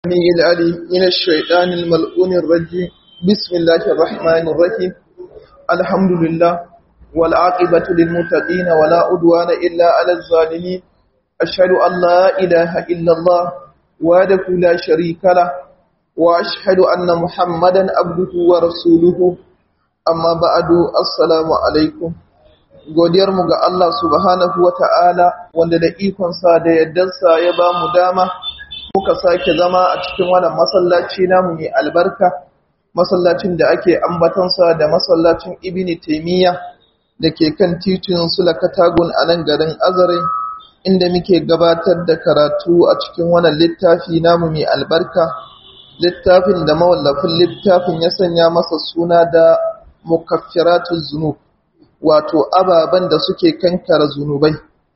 السميع العليم من الشيطان الملعون الرجيم بسم الله الرحمن الرحيم الحمد لله والعاقبة للمتقين ولا عدوان إلا على الظالمين أشهد أن لا إله إلا الله وحده لا شريك له وأشهد أن محمدا عبده ورسوله أما بعد السلام عليكم godiyarmu ga Allah subhanahu wa ta'ala wanda da ikonsa da yaddarsa ya ba mu dama muka sake zama a cikin wannan masallaci namu mai albarka masallacin da ake ambatansa da masallacin ibini taimiyya da ke kan titin sulakatagun a nan garin azare inda muke gabatar da karatu a cikin wannan littafi namu mai albarka littafin da mawallafin littafin ya sanya masa suna da mukaffiratun zunub wato ababen da suke kankara zunubai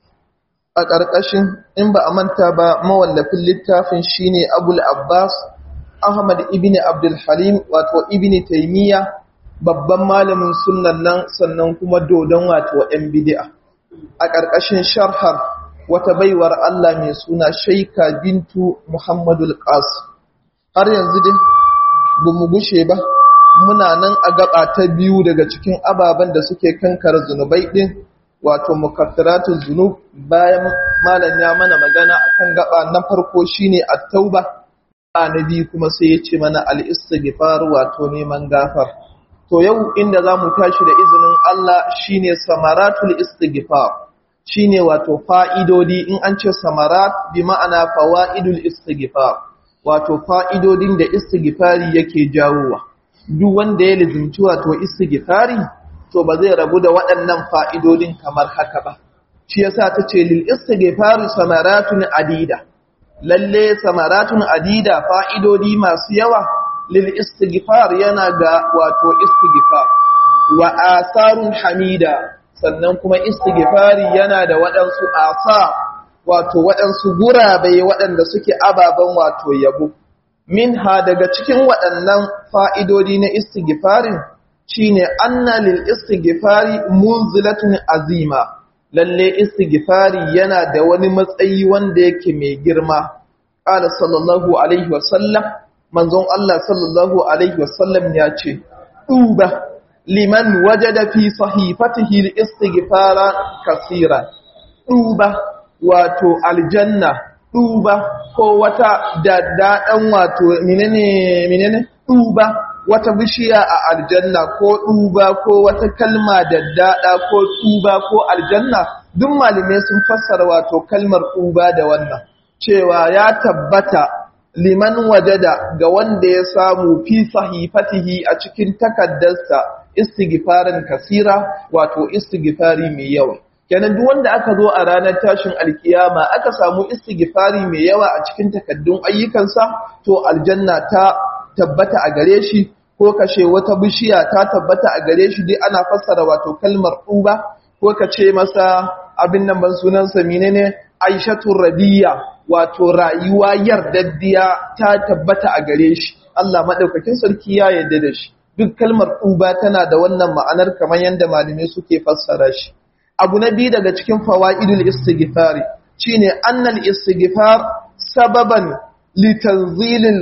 a ƙarƙashin in ba a manta ba mawallafin littafin shine abul abbas ahmad ibn abdul halim wato ibn taimiyya babban malamin sunnan nan sannan kuma dodon wato yan bid'a a ƙarƙashin sharhar wata baiwar Allah mai suna shaika bintu muhammadul qas har yanzu dai bamu gushe ba muna nan a gaba ta biyu daga cikin ababen da suke kankara zunubai din wato mukaffiratuz zunub bayan malam ya mana magana akan gaba na farko shine at-tauba annabi kuma sai ya ce mana al-istighfar wato neman gafar to yau inda zamu tashi da izinin Allah shine samaratul istighfar shine wato fa'idodi in an ce samarat bi ma'ana fawaidul istighfar wato fa'idodin da istighfari yake jawowa duk wanda ya lizimci wato istighfari to ba zai rabu da waɗannan fa'idodin kamar haka ba shi yasa tace lil istighfari samaratun adida lalle samaratun adida fa'idodi masu yawa lil istighfar yana ga wato istighfar wa asarun hamida sannan kuma istighfari yana da waɗansu asa wato waɗansu gurabe waɗanda suke ababen wato yabo minha daga cikin waɗannan fa'idodi na istighfarin shine anna lil istighfari munzilatun azima lalle istighfari yana da wani matsayi wanda yake mai girma qala sallallahu alaihi wasallam manzon Allah sallallahu alaihi wasallam ya ce duba liman wajada fi sahifatihi al istighfara kaseeran duba wato aljanna duba ko wata daddaɗan wato menene menene duba wata bishiya a aljanna ko duba ko wata kalma daddada ko duba ko aljanna duk malume sun fassara wato kalmar duba da wannan cewa ya tabbata liman wajada ga wanda ya samu fi sahifatihi a cikin takaddarsa istighfaran kasira wato istighfari mai yawa kenan duk wanda aka zo a ranar tashin alkiyama aka samu istighfari mai yawa a cikin takaddun ayyukansa to aljanna ta tabbata a gare shi ko kashe wata bishiya ta tabbata a gare shi dai ana fassara wato kalmar uba ko ka ce masa abin nan ban sunansa menene aishatu rabiya wato rayuwa yardaddiya ta tabbata a gare shi Allah madaukakin sarki ya yarda da shi duk kalmar uba tana da wannan ma'anar kamar yadda malamai suke fassara shi abu na biyu daga cikin fawaidul istighfari shine annal istighfar sababan litanzilil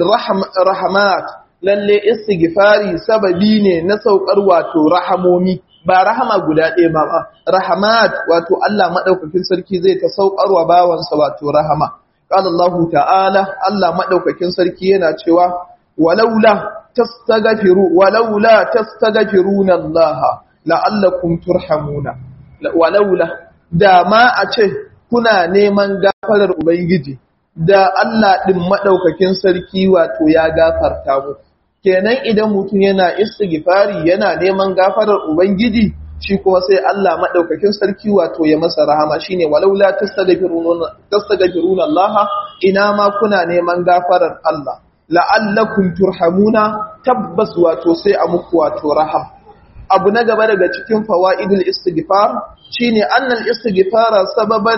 rahmat lalle istighfari sababi ne na saukar wato rahamomi ba rahama guda ɗaya ba ba rahmat wato Allah madaukakin sarki zai ta saukarwa bawansa wato rahama qala Allah ta'ala Allah madaukakin sarki yana cewa walaula tastaghfiru walaula tastaghfiruna Allah la'allakum turhamuna walaula da ma a ce kuna neman gafarar ubangiji da Allah ɗin maɗaukakin sarki wato ya gafarta mu kenan idan mutum yana istighfari yana neman gafarar ubangiji shi kuma sai Allah maɗaukakin sarki wato ya masa rahama shine walaula tastaghfiruna Allah ina ma kuna neman gafarar Allah la'allakum turhamuna tabbas wato sai a muku wato rahama abu na gaba daga cikin fawaidul istighfar shine annal istighfara sababan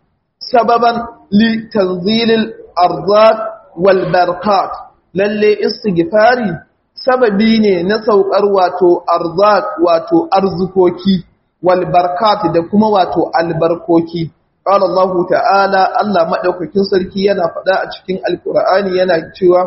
sababan li tanzilil arzaq wal barakat lalle istighfari sababi ne na saukar wato arzaq wato arzukoki wal barakat da kuma wato albarkoki qala Allah ta'ala Allah madaukakin sarki yana faɗa a cikin alqur'ani yana cewa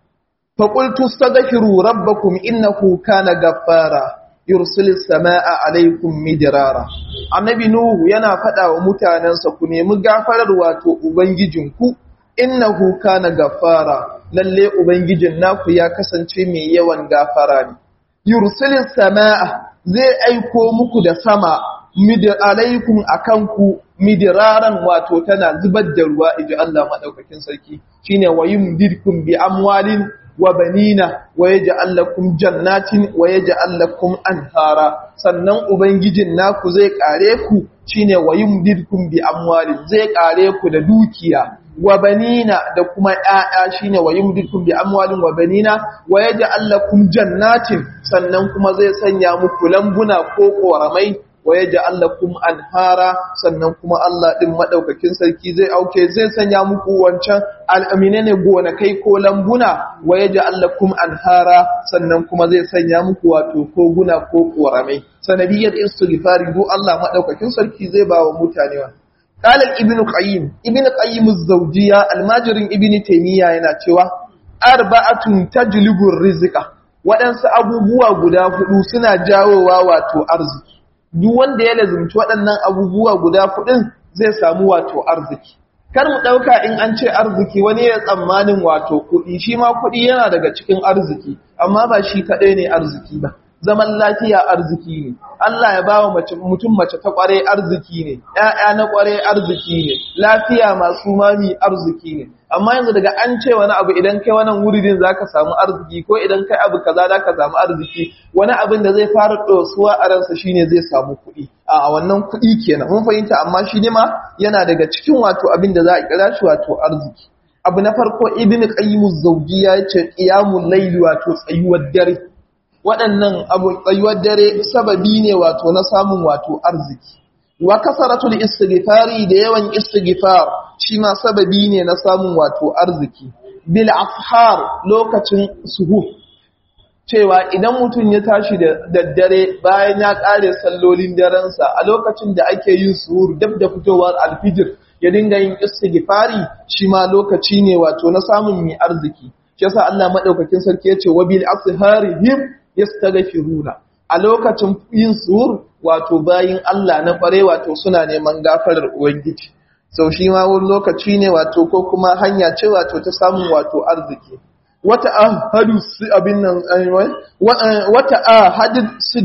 fa qultu astaghfiru rabbakum innahu kana ghaffara yursilis samaa alaykum midrara annabi nuhu yana faɗa wa mutanensa ku nemi gafarar wato ubangijinku innahu kana ghaffara lalle ubangijin naku ya kasance mai yawan gafara ne yursilis samaa zai aiko muku da sama midir alaikum akan ku midiraran wato tana zubar da ruwa inji Allah madaukakin sarki shine wayumdirkum bi amwalin wa banina wa yaj'al lakum jannatin wa yaj'al lakum anhara sannan ubangijin naku zai kare ku shine wayumdirkum bi amwalin zai kare ku da dukiya wa banina da kuma ƴaƴa shine wa yumdikum bi amwalin wa banina wa yaj'al lakum jannatin sannan kuma zai sanya muku lambuna ko koramai wa yaj'al lakum anhara sannan kuma Allah din madaukakin sarki zai auke zai sanya muku wancan al'amine ne gonakai ko lambuna wa yaj'al lakum anhara sannan kuma zai sanya muku wato koguna ko koramai sanadiyar istighfari do Allah madaukakin sarki zai ba wa mutane wa قال ابن قيم ابن قيم الزوجية الماجر ابن تيمية yana cewa arba'atun tajlibu rizqa waɗansu abubuwa guda hudu suna jawowa wato arziki duk wanda ya lazumci waɗannan abubuwa guda hudun zai samu wato arziki kar mu ɗauka in an ce arziki wani ya tsammanin wato kuɗi shi ma kuɗi yana daga cikin arziki amma ba shi kaɗai ne arziki ba zaman lafiya arziki ne Allah ya bawa mace mutum mace ta kware arziki ne ƴaƴa na kware arziki ne lafiya masu mami arziki ne amma yanzu daga an ce wani abu idan kai wannan wuridin zaka samu arziki ko idan kai abu kaza zaka samu arziki wani abin da zai fara dosuwa a ransa shine zai samu kuɗi a wannan kuɗi kenan mun fahimta amma shi ne ma yana daga cikin wato abin da za a kira shi wato arziki abu na farko ibnu qayyim az-zawjiyya yace qiyamul layli wato tsayuwar dare waɗannan abu tsayuwar dare sababi ne wato na samun wato arziki wa kasaratul istighfari da yawan istighfar shi ma sababi ne na samun wato arziki bil afhar lokacin suhu cewa idan mutum ya tashi da daddare bayan ya ƙare sallolin darensa a lokacin da ake yin suhur dab da fitowar alfijir ya dinga yin istighfari shi ma lokaci ne wato na samun mai arziki shi yasa Allah madaukakin sarki yace wa bil asharihim yastaghfiruna a lokacin yin suhur wato bayin Allah na kware wato suna neman gafarar ubangiji sau shi ma wani lokaci ne wato ko kuma hanya ce wato ta samun wato arziki wata ahadu abin nan wata ahadu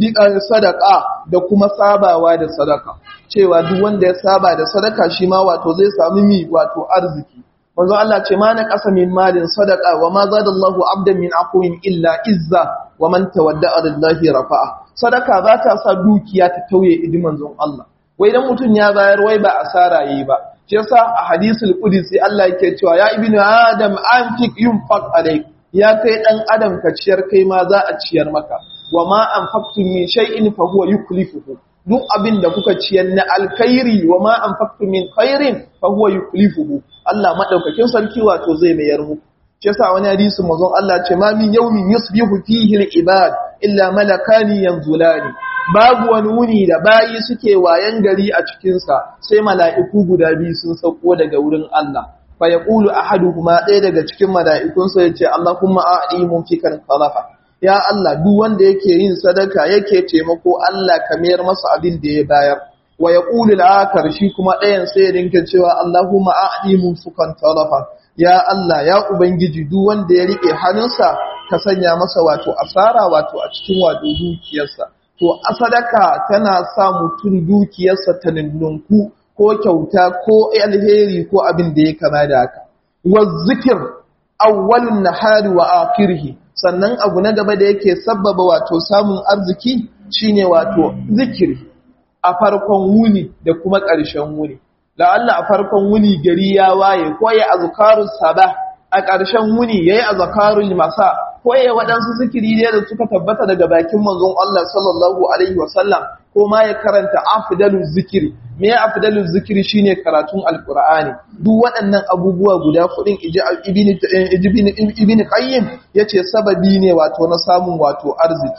sadaka da kuma sabawa da sadaka cewa duk wanda ya saba da sadaka shi ma wato zai sami mi wato arziki manzo Allah ce ma na ƙasa min malin sadaka wa ma zada Allahu abdan min aqwin illa izza wa man tawadda'a lillahi rafa'a sadaka za ta sa dukiya ta tauye idi manzon Allah wai dan mutun ya bayar wai ba asara yi ba shi yasa a hadisul qudsi Allah yake cewa ya ibnu adam anfik yunfaq alayk ya kai dan adam ka ciyar kai ma za a ciyar maka wa ma anfaqtum min shay'in fa huwa yuklifuhu duk abin da kuka ciyar na alkhairi wa ma anfaqtum min khairin fa huwa yuklifuhu Allah madaukakin sarki wato zai mayar muku shi yasa wani hadisi manzon Allah ce ma min yawmin yusbihu fihi al-ibad illa malakani yanzulani babu wani wuni da bayi suke wayan gari a cikin sa sai mala'iku guda biyu sun sauko daga wurin Allah fa yaqulu ahaduhuma ɗaya daga cikin mala'ikun sa yace Allahumma a'di mumfikan khalafa ya Allah duk wanda yake yin sadaka yake taimako Allah ka mayar masa abin da ya bayar wa yaqulu al-akhar shi kuma ɗayan sai ya dinka cewa Allahumma a'di mumfikan khalafa ya Allah ya Ubangiji duk wanda ya riƙe hannunsa ka sanya masa wato asara wato a cikin wato dukiyarsa to a sadaka tana sa mutum dukiyarsa ta ninnunku ko kyauta ko alheri ko abin da ya kama da haka wa zikir awwalun nahari wa akhirih sannan abu na gaba da yake sabbaba wato samun arziki shine wato zikiri a farkon wuni da kuma ƙarshen wuni la'alla a farkon wuni gari ya waye ko ya azkarus sabah a ƙarshen wuni yayi azkarul masa ko ya waɗansu zikiri ne da suka tabbata daga bakin manzon Allah sallallahu alaihi wasallam ko ma ya karanta afdaluz zikiri me afdaluz zikiri shine karatun alqur'ani duk waɗannan abubuwa guda kudin ibn ibn qayyim yace sababi ne wato na samun wato arziki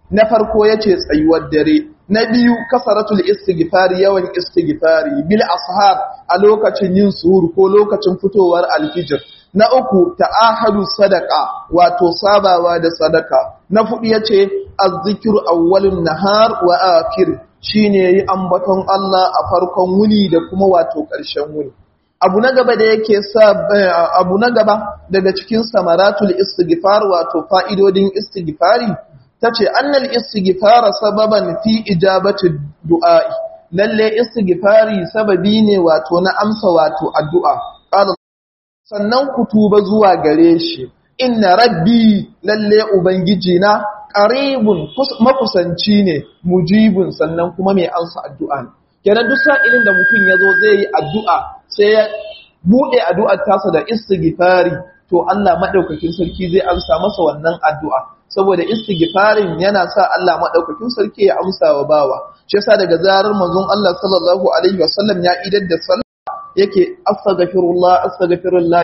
na farko yace tsayuwar dare na biyu kasaratul istighfari yawan istighfari bil ashar a lokacin yin suhur ko lokacin fitowar alfijir na uku ta'ahadu sadaka wato sabawa da sadaka na fudu yace azzikru awwalun nahar wa akhir shine yi ambaton Allah a farkon wuni da kuma wato ƙarshen wuni abu na gaba da yake sa abu na gaba daga cikin samaratul istighfar wato fa'idodin istighfari tace annal istighfara sababan fi ijabati du'a'i lalle istighfari sababi ne wato na amsa wato addu'a qala sannan ku tuba zuwa gare shi inna rabbi lalle ubangiji na qaribun makusanci ne mujibun sannan kuma mai amsa addu'a ne kenan duk sa'ilin da mutum yazo zai yi addu'a sai ya bude addu'ar tasa da istighfari to Allah madaukakin sarki zai amsa masa wannan addu'a saboda istighfarin yana sa Allah madaukakin sarki ya amsa wa bawa shi yasa daga zarar manzon Allah sallallahu alaihi wasallam ya idar da sallah yake astaghfirullah astaghfirullah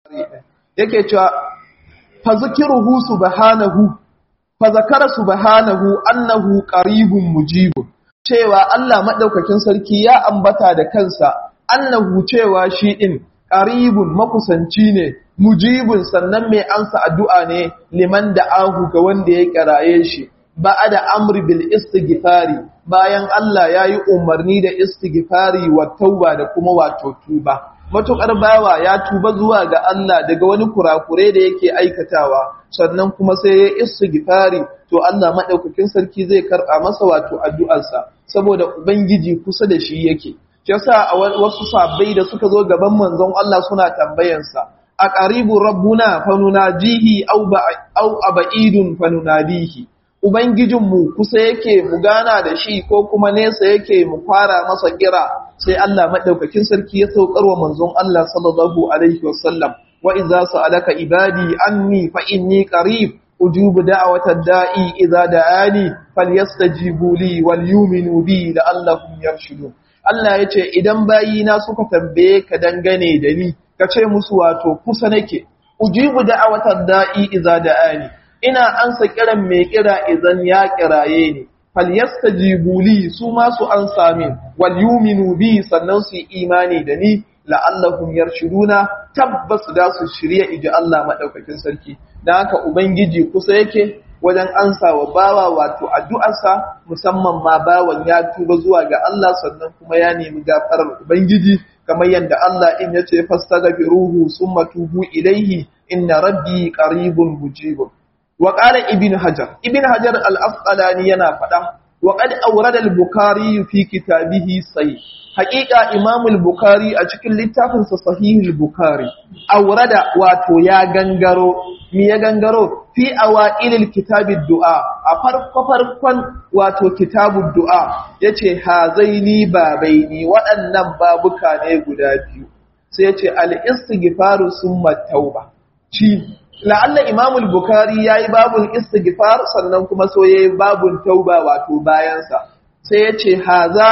yake cewa fa zikruhu subhanahu fa zakara subhanahu annahu qaribun mujibun cewa Allah madaukakin sarki ya ambata da kansa annahu cewa shi din qaribun makusanci ne mujibun sannan mai ansa addu'a ne liman da ahu ga wanda ya kiraye shi ba da amri bil istighfari bayan Allah ya yi umarni da istighfari wa tauba da kuma wato tuba matuƙar bawa ya tuba zuwa ga Allah daga wani kurakure da yake aikatawa sannan kuma sai ya istighfari to Allah madaukakin sarki zai karɓa masa wato addu'arsa saboda ubangiji kusa da shi yake yasa a wasu sabbai da suka zo gaban manzon Allah suna tambayansa a qaribu rabbuna fanunajihi aw aw aba'idun fanunadihi ubangijinmu kusa yake mu gana da shi ko kuma nesa yake mu fara masa kira sai Allah madaukakin sarki ya saukar wa manzon Allah sallallahu alaihi wasallam wa idza sa'alaka ibadi anni fa inni qarib ujubu da'watad da'i idza da'ani falyastajibu li wal yu'minu bi la'allahum yarshudun Allah yace idan bayina suka tambaye ka dangane da ni ka ce musu wato kusa nake ujibu da'watad da'i idza da'ani ina ansa kiran mai kira idan ya kiraye ni falyastajibu li su ma su ansa min wal yu'minu bi sannan su imani da ni la'allahum yarshuduna tabbas da su shirye iji Allah madaukakin sarki dan haka ubangiji kusa yake wajen ansa wa bawa wato addu'arsa musamman ma bawan ya tuba zuwa ga Allah sannan kuma ya nemi gafarar ubangiji kamar yadda Allah in yace fastaghfiruhu summa tubu ilaihi inna rabbi qaribun mujibun wa qala ibn hajar ibn hajar al-asqalani yana fada wa qad awrada al-bukhari fi kitabihi sahih haqiqa imam al-bukhari a cikin littafin sa sahih al-bukhari awrada wato ya gangaro mi ya gangaro fi awail al-kitab ad-du'a a farko farkon wato kitabud du'a yace hazaini babaini waɗannan babuka ne guda biyu sai yace al-istighfaru summa tauba ci la'alla imamul bukari ya yi babun istighfar sannan kuma so ya yi babun tauba wato bayansa sai ya ce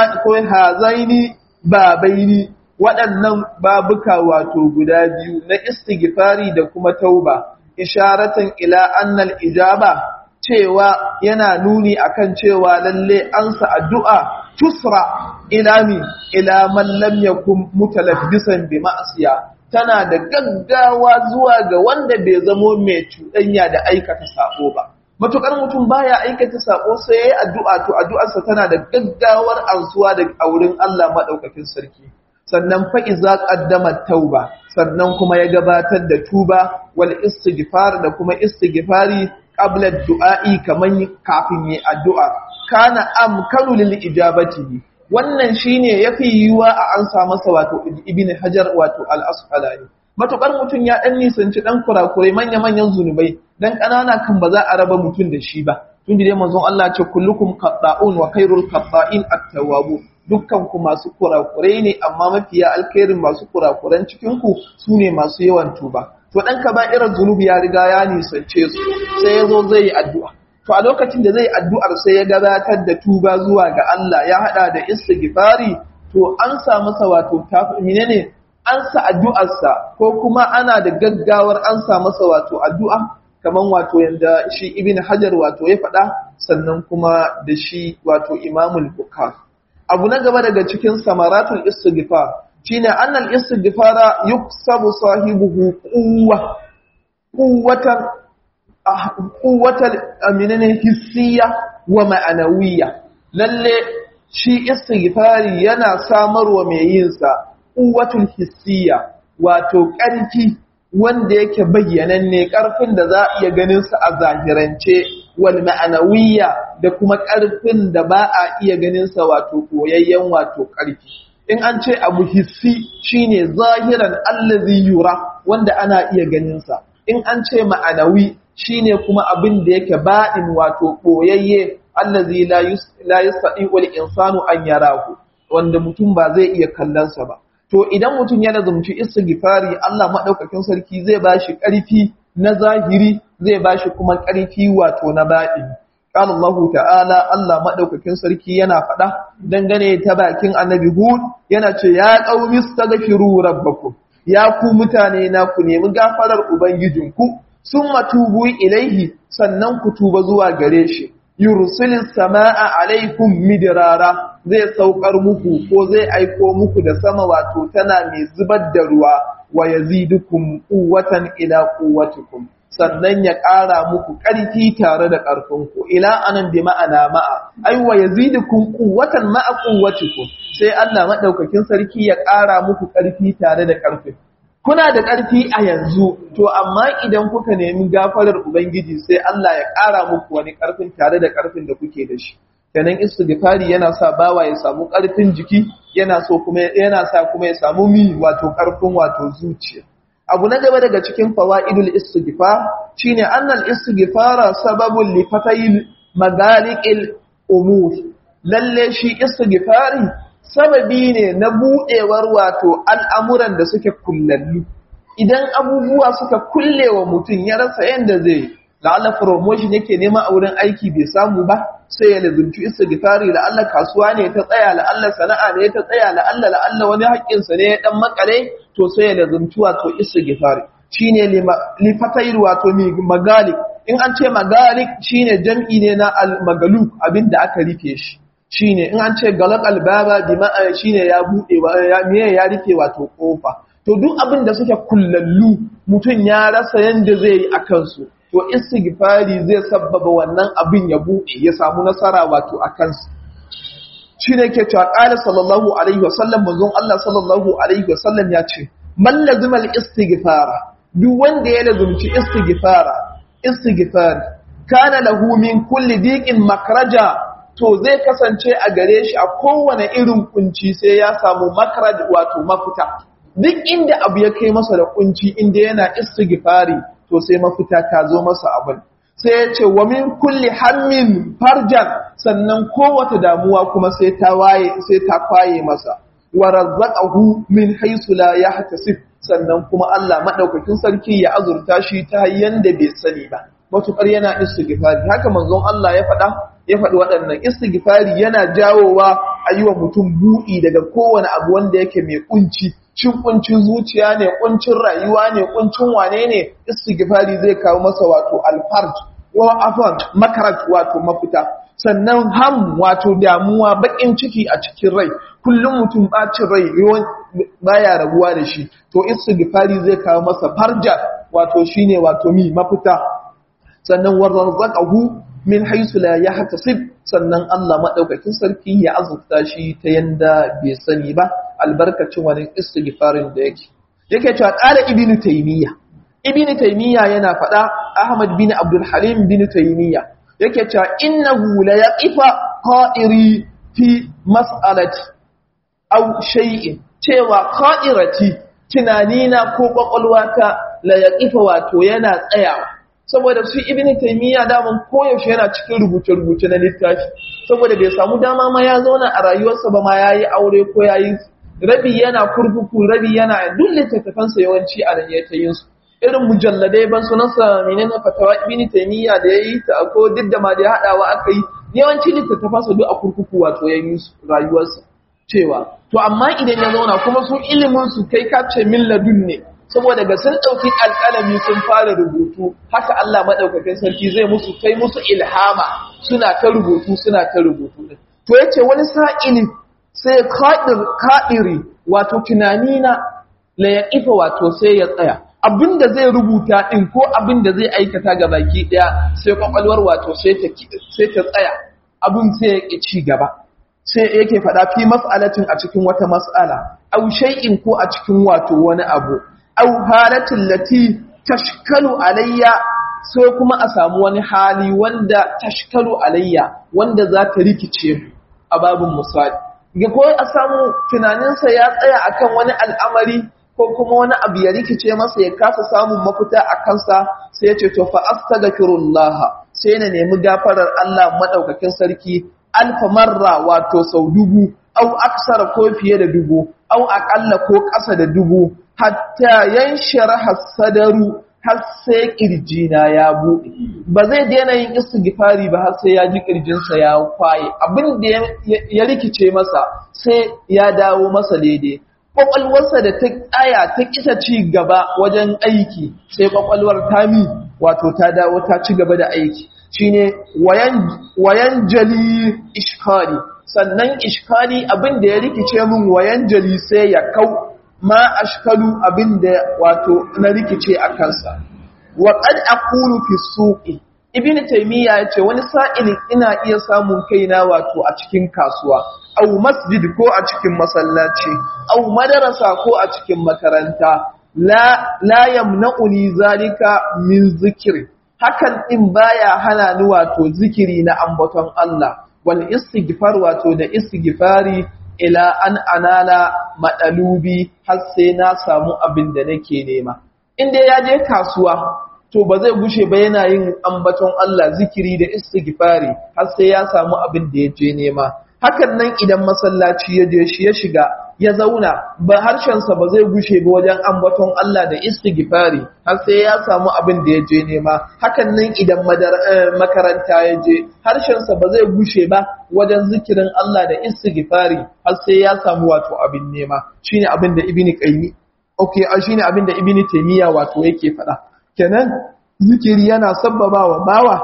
hazaini babaini waɗannan babuka wato guda biyu na istighfari da kuma tauba isharatan ila annal ijaba cewa yana nuni akan cewa lalle ansa addu'a tusra ila mi ila man lam yakun mutalabbisan bi ma'siya tana da gaggawa zuwa ga wanda bai zamo mai cuɗanya da aikata sabo ba. Matukar mutum baya aikata sabo sai yayi addu'a to addu'arsa tana da gaggawar ansuwa da aurin Allah madaukakin sarki. Sannan fa iza qaddama tauba, sannan kuma ya gabatar da tuba wal istighfar da kuma istighfari qabla du'a'i kaman kafin yi addu'a. Kana amkanu lil ijabati wannan shine yafi yiwuwa a an sa masa wato ibn hajar wato al-asqalani matukar mutun ya dan nisanci dan kurakurai manya manyan zunubai dan kanana kan ba za a raba mutun da shi ba tunda dai manzon Allah ce kullukum qatta'un wa khairul qatta'in at-tawwabu dukkan ku masu kurakurai ne amma mafiya alkhairin masu kurakuran cikin ku sune masu yawan tuba to dan ka ba irin zunubi ya riga ya nisance su sai yazo zai yi addu'a to a lokacin da zai addu'ar sai ya gabatar da tuba zuwa ga Allah ya hada da istighfari to an sa masa wato menene an sa addu'arsa ko kuma ana da gaggawar an sa masa wato addu'a kaman wato yanda shi ibn hajar wato ya faɗa sannan kuma da shi wato imamul bukar abu na gaba daga cikin samaratul istighfar shine annal istighfara yuksabu sahibuhu quwwa quwwatan quwwatan aminan hissiya wa ma'anawiyya lalle shi istighfari yana samarwa mai yin sa quwwatul hissiya wato ƙarfi wanda yake bayyananne ƙarfin da za a iya ganin sa a zahirance wal ma'anawiyya da kuma ƙarfin da ba a iya ganin sa wato koyayyen wato ƙarfi in an ce abu hissi shine zahiran allazi yura wanda ana iya ganin sa in an ce ma'anawi shine kuma abin da yake ba'in wato koyayye allazi la yastati wal insanu an yarahu wanda mutum ba zai iya kallon sa ba to idan mutum ya lazumci istighfari Allah madaukakin sarki zai bashi ƙarfi na zahiri zai bashi kuma ƙarfi wato na baɗini qala Allah ta'ala Allah madaukakin sarki yana faɗa dangane ta bakin annabi Hud yana ce ya qaumi astaghfiru rabbakum ya ku mutane na ku nemi gafarar ubangijinku summa tubu ilaihi sannan ku tuba zuwa gare shi yursilis samaa alaikum midrara zai saukar muku ko zai aiko muku da sama wato tana mai zubar da ruwa wa yazidukum quwwatan ila quwwatikum sannan ya ƙara muku ƙarfi tare da ƙarfinku ila anan bi ma'ana ma'a ai wa yazidukum quwwatan ma'a quwwatikum sai Allah madaukakin sarki ya ƙara muku ƙarfi tare da ƙarfin kuna da ƙarfi a yanzu to amma idan kuka nemi gafarar ubangiji sai Allah ya ƙara muku wani ƙarfin tare da ƙarfin da kuke da shi kenan istighfari yana sa bawa ya samu ƙarfin jiki yana so kuma yana sa kuma ya samu mi wato ƙarfin wato zuciya abu na gaba daga cikin fawaidul istighfar shine annal istighfara sababun li fatayil magaliqil umur lalle shi istighfari sababi ne na budewar wato al'amuran da suke kullallu idan abubuwa suka kullewa mutum ya rasa yanda zai la'alla promotion yake nema a wurin aiki bai samu ba sai ya lazumci istighfari la'alla kasuwa ne ta tsaya la'alla sana'a ne ta tsaya la'alla la'alla wani haƙƙinsa ne ya dan makale to sai ya lazumci wato istighfari shine li fatayil wato mi magalik in an ce magalik shine jam'i ne na al magaluk abinda aka rufe shi shine in an ce galaq al baba bi ma'a shine ya bude ya me ya rufe wato kofa to duk abin da suke kullallu mutum ya rasa yanda zai yi akan su to istighfari zai sabbaba wannan abin ya buɗe ya samu nasara wato a kansu shi ne ke cewa ƙala sallallahu alaihi wasallam manzon Allah sallallahu alaihi wasallam ya ce man lazimal istighfara duk wanda ya lazumci istighfara istighfari kana lahu min kulli diqin makraja to zai kasance a gare shi a kowane irin kunci sai ya samu makraj wato mafita duk inda abu ya kai masa da kunci inda yana istighfari to sai mafita ta zo masa abin sai ya ce wa min kulli hammin farjan sannan kowace damuwa kuma sai ta waye sai ta kwaye masa wa razzaqahu min haythu la yahtasib sannan kuma Allah madaukakin sarki ya azurta shi ta yanda bai sani ba matukar yana istighfari haka manzon Allah ya faɗa ya faɗi waɗannan istighfari yana jawowa ayyuwa mutum buɗi daga kowane abu wanda yake mai kunci cin kuncin zuciya ne kuncin rayuwa ne kuncin wane ne istighfari zai kawo masa wato alfarj wa afan makarat wato mafita sannan ham wato damuwa bakin ciki a cikin rai kullum mutum bacin rai baya rabuwa da shi to istighfari zai kawo masa farja wato shine wato mi mafita sannan warzaqahu min haisu la yahtasib sannan Allah madaukakin sarki ya azurta shi ta yanda bai sani ba albarkacin wani istighfarin da yake yake cewa qala ibnu taymiya ibnu taymiya yana fada ahmad bin abdul halim bin taymiya yake cewa innahu la yaqifa qa'iri fi mas'alati aw shay'in cewa qa'irati tunanina ko kwakwalwata la yaqifa wato yana tsayawa saboda su ibn taymiya daman koyaushe yana cikin rubuce-rubuce na littafi saboda bai samu dama ma ya zauna a rayuwarsa ba ma yayi aure ko yayi rabi yana kurkuku rabi yana duk littattafansa yawanci a nan ta yin su irin mujalladai ban sunansa menene fatawa ibn taymiya da yayi ta ko duk da ma da hadawa aka yi yawanci littattafansa duk a kurkuku wato yayin rayuwarsa cewa to amma idan ya zauna kuma su ilimin su kai ka ce min ladun ne saboda ga sun ɗauki alƙalami sun fara rubutu haka Allah maɗaukakin sarki zai musu kai musu ilhama suna ta rubutu suna ta rubutu ɗin to ya ce wani sa'ili sai kaɗiri wato tunani na la ya ifa wato sai ya tsaya abinda zai rubuta ɗin ko abinda zai aikata ga baki ɗaya sai kwakwalwar wato sai ta tsaya abin sai ya ci gaba sai yake faɗa fi mas'alatin a cikin wata mas'ala au shay'in ko a cikin wato wani abu au halatin lati tashkalu alayya sai kuma a samu wani hali wanda tashkalu alayya wanda za ta rikice a babin misali ga ko a samu tunaninsa ya tsaya akan wani al'amari ko kuma wani abu ya rikice masa ya kasa samun mafita a kansa sai ya ce to fa astaghfirullah sai na nemi gafarar Allah madaukakin sarki alfa marra wato sau dubu au aksara ko fiye da dubu au aƙalla ko ƙasa da dubu hatta yanshara sadaru har sai ƙirjina ya buɗe ba zai daina yin istighfari ba har sai ya ji ƙirjinsa ya kwaye abin da ya rikice masa sai ya dawo masa daidai kwakwalwarsa da ta tsaya ta kisa ci gaba wajen aiki sai kwakwalwar tami wato ta dawo ta ci gaba da aiki shine wayan jali ishkali sannan ishkali abin da ya rikice min wayan jali sai ya kau ma ashkalu abin da wato na rikice a kansa wa qad aqulu fi suqi ibnu taymiya yace wani sa'ilin ina iya samun kaina wato a cikin kasuwa au masjid ko a cikin masallaci au madarasa ko a cikin makaranta la la yamna'uni zalika min zikri hakan din baya hana ni wato zikiri na ambaton Allah wal istighfar wato da istighfari ila an anala madalubi har sai na samu abin da nake nema inda ya je kasuwa to ba zai gushe ba yana yin ambaton Allah zikiri da istighfari har sai ya samu abin da ya je nema hakan nan idan masallaci ya je shi ya shiga ya zauna ba harshensa ba zai gushe ba wajen ambaton Allah da istighfari har sai ya samu abin da ya je nema hakan nan idan makaranta ya je harshensa ba zai gushe ba wajen zikirin Allah da istighfari har sai ya samu wato abin nema shine abin da ibni qayyim okay shine abin da ibni taymiya wato yake faɗa kenan zikiri yana sabbabawa bawa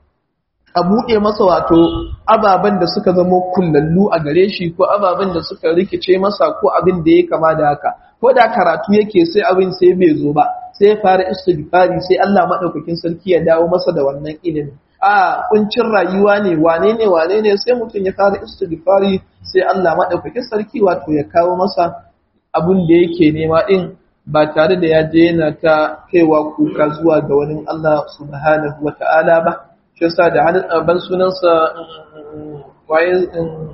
a buɗe masa wato ababen da suka zama kullallu a gare shi ko ababen da suka rikice masa ko abin da ya kama da haka ko da karatu yake sai abin sai bai zo ba sai ya fara istighfari sai Allah madaukakin sarki ya dawo masa da wannan ilimi a kuncin rayuwa ne wane ne wane ne sai mutum ya fara istighfari sai Allah madaukakin sarki wato ya kawo masa abin da yake nema din ba tare da ya je yana ta kaiwa kuka zuwa ga wani Allah subhanahu wata'ala ba shi yasa da ban sunansa waye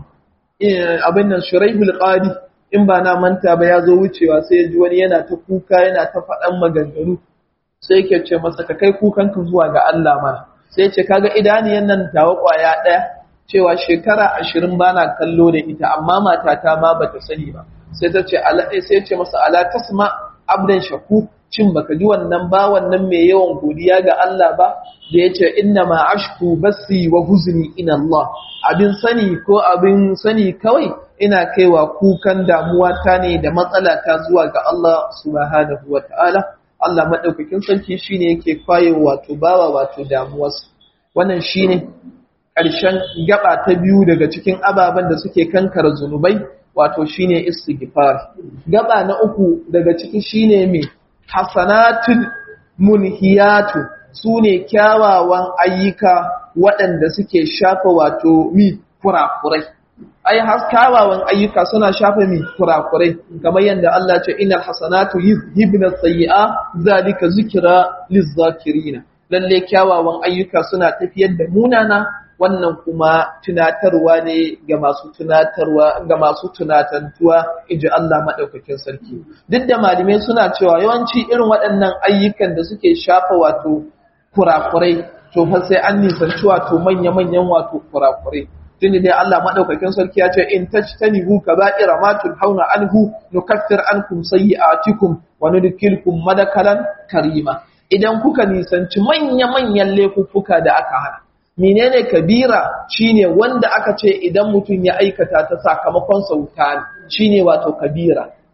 abin nan shuraihul qadi in ba na manta ba ya zo wucewa sai ya ji wani yana ta kuka yana ta faɗan maganganu sai yake ce masa ka kai kukanka zuwa ga Allah mana sai ya ce kaga idaniyan nan tawa kwaya ɗaya cewa shekara ashirin ba na kallo da ita amma matata ma bata sani ba sai ta ce sai ya ce masa ala tasma abdan shaku cin baka ji wannan ba wannan mai yawan godiya ga Allah ba da yace inna ma ashku basi wa huzni ina Allah abin sani ko abin sani kawai ina kaiwa kukan damuwa ta ne da matsala ta zuwa ga Allah subhanahu wataala Allah madaukakin sarki shine yake kwaye wato bawa wato damuwarsa wannan shine ƙarshen gaba ta biyu daga cikin ababen da suke kankara zunubai wato shine istighfar gaba na uku daga ciki shine me hasanatun munhiyatu sune kyawawan ayyuka waɗanda suke shafa wato mi kurakurai ai kyawawan ayyuka suna shafa mi kurakurai kamar yadda Allah ce innal hasanatu yuzhibna sayyi'a zalika zikra lizzakirina lalle kyawawan ayyuka suna tafiyar da munana wannan kuma tunatarwa ne ga masu tunatarwa ga masu tunatantuwa inji Allah madaukakin sarki duk da malamai suna cewa yawanci irin waɗannan ayyukan da suke shafa wato kurakurai to fa sai an nisanci wato manya-manyan wato kurakurai tunda dai Allah madaukakin sarki ya ce in tajtanibu kaba'ira ma tunhauna anhu nukaffir ankum sayyi'atikum wa nudkilkum madakalan karima idan kuka nisanci manya-manyan laifuffuka da aka hana menene kabira shine wanda aka ce idan mutum ya aikata ta sakamakon sauta shine wato kabira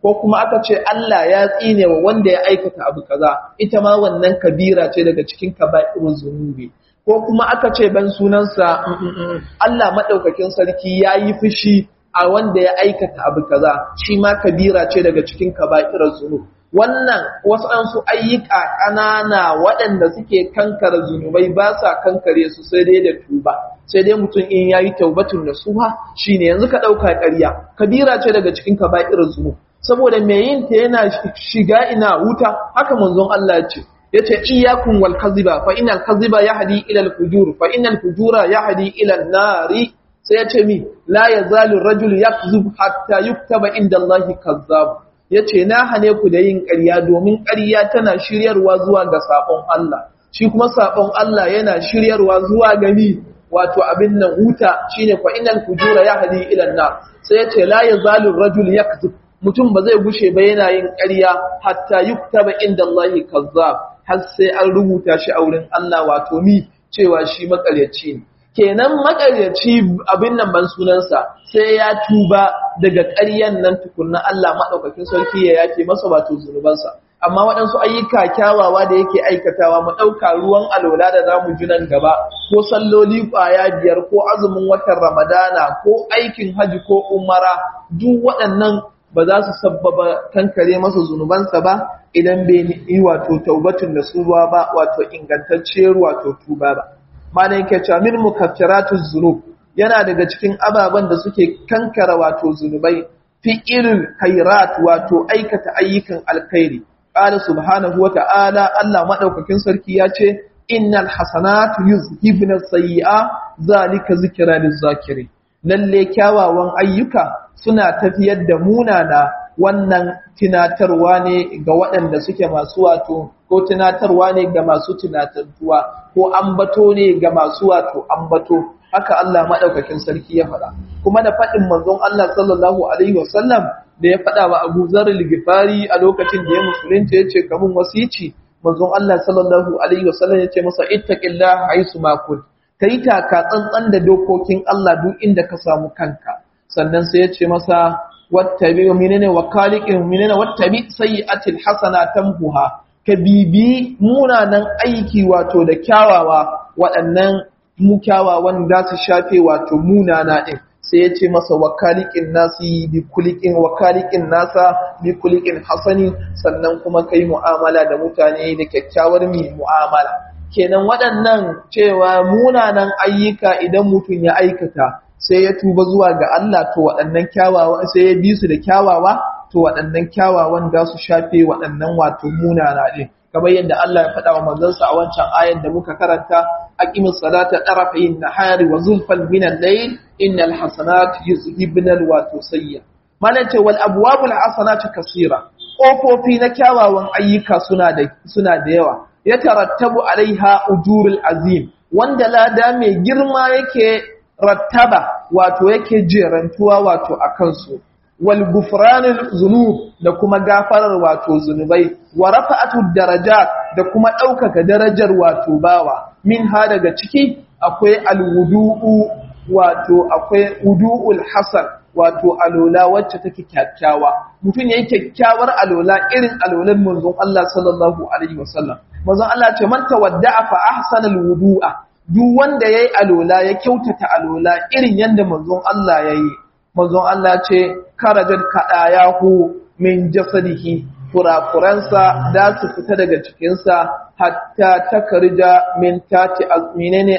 ko kuma aka ce Allah ya tsine wa wanda ya aikata abu kaza ita ma wannan kabira ce daga cikin kaba'irun zunubi ko kuma aka ce ban sunansa Allah madaukakin sarki yayi fushi a wanda ya aikata abu kaza shi ma kabira ce daga cikin kaba'irun zunubi wannan wasu an su ayyuka ƙanana waɗanda suke kankara zunubai ba sa kankare su sai dai da tuba sai dai mutum in yayi taubatun nasuha shine yanzu ka ɗauka ƙarya kabira ce daga cikin kaba'irar zunub saboda mai yin ta yana shiga ina wuta haka manzon Allah ce yace iyyakum wal kaziba fa innal kaziba yahdi ila al fujur fa innal fujura yahdi ila an nari sai yace mi la yazalu ar-rajul yakzub hatta yuktaba inda Allah kazzab ya ce na hane ku da yin ƙarya domin ƙarya tana shiryarwa zuwa ga saɓon Allah shi kuma saɓon Allah yana shiryarwa zuwa gani wato abin nan huta shine fa innal fujura yahdi ila an sai ya ce la yazalu rajul yakzib mutum ba zai gushe ba yana yin ƙarya hatta yuktaba inda Allah kazzab har sai an rubuta shi a wurin Allah wato mi cewa shi makaryaci ne kenan makaryaci abin nan ban sunansa sai ya tuba daga ƙaryan nan tukunna Allah maɗaukakin sarki ya yake masa wato zunubansa amma waɗansu ayyuka kyawawa da yake aikatawa mu ɗauka ruwan alola da zamu ji nan gaba ko salloli ƙwaya biyar ko azumin watan ramadana ko aikin haji ko umara duk waɗannan ba za su sabbaba kankare masa zunubansa ba idan bai yi wato taubatun da su ba wato ingantacciyar wato tuba ba mana yake cewa min mukaffiratuz zunub yana daga cikin ababen da suke kankara wato zunubai fi irin khairat wato aikata ayyukan alkhairi qala subhanahu wa ta'ala Allah madaukakin sarki ya ce innal hasanatu yuzhibna sayyi'a zalika zikra lizakirin lalle kyawawan ayyuka suna tafiyar da munana wannan tunatarwa ne ga waɗanda suke masu wato ko tunatarwa ne ga masu tunatantuwa ko ambato ne ga masu wato ambato haka Allah madaukakin sarki ya faɗa kuma da faɗin manzon Allah sallallahu alaihi wasallam da ya faɗa wa Abu Zar al-Ghifari a lokacin da ya musulunta yace kamun wasici manzon Allah sallallahu alaihi wasallam yace masa ittaqillaha haisu ma kunt kai taka tsantsan da dokokin Allah duk inda ka samu kanka sannan sai yace masa wattabi minene wa khaliqin minene wattabi sayyi'atil hasanatan buha ka bibi munanan aiki wato da kyawawa waɗannan mu kyawawan za su shafe wato munana ɗin sai ya ce masa wakalikin nasi bi kulikin wakalikin nasa bi kulikin hasani sannan kuma kai mu'amala da mutane da kyakkyawar mi mu'amala kenan waɗannan cewa munanan ayyuka idan mutum ya aikata sai ya tuba zuwa ga Allah to waɗannan kyawawa sai ya bi su da kyawawa to waɗannan kyawawan za su shafe waɗannan wato munana ɗin kamar yadda Allah ya faɗa wa manzansa a wancan ayar da muka karanta aqimis salata tarafayn nahari wa zulfan min al-layl innal hasanati yuzhibna al-wato sayya mana ce wal abwabul hasanati kaseera kofofi na kyawawan ayyuka suna da suna da yawa ya tarattabu alaiha ujurul azim wanda lada mai girma yake rattaba wato yake jerantuwa wato akan su wal gufranul zunub da kuma gafarar wato zunubai wa rafa'atu darajat da kuma ɗaukaka darajar wato bawa min ha daga ciki akwai alwudu'u wato akwai wudu'ul hasan wato alola wacce take kyakkyawa mutum yayi kyakkyawar alola irin alolan manzon Allah sallallahu alaihi wasallam manzon Allah ce man tawadda'a fa ahsana alwudu'a duk wanda yayi alola ya kyautata alola irin yanda manzon Allah yayi manzon Allah ce karajar kaɗayahu min jasadihi kurakuransa da su fita daga cikinsa hatta takarja min tati menene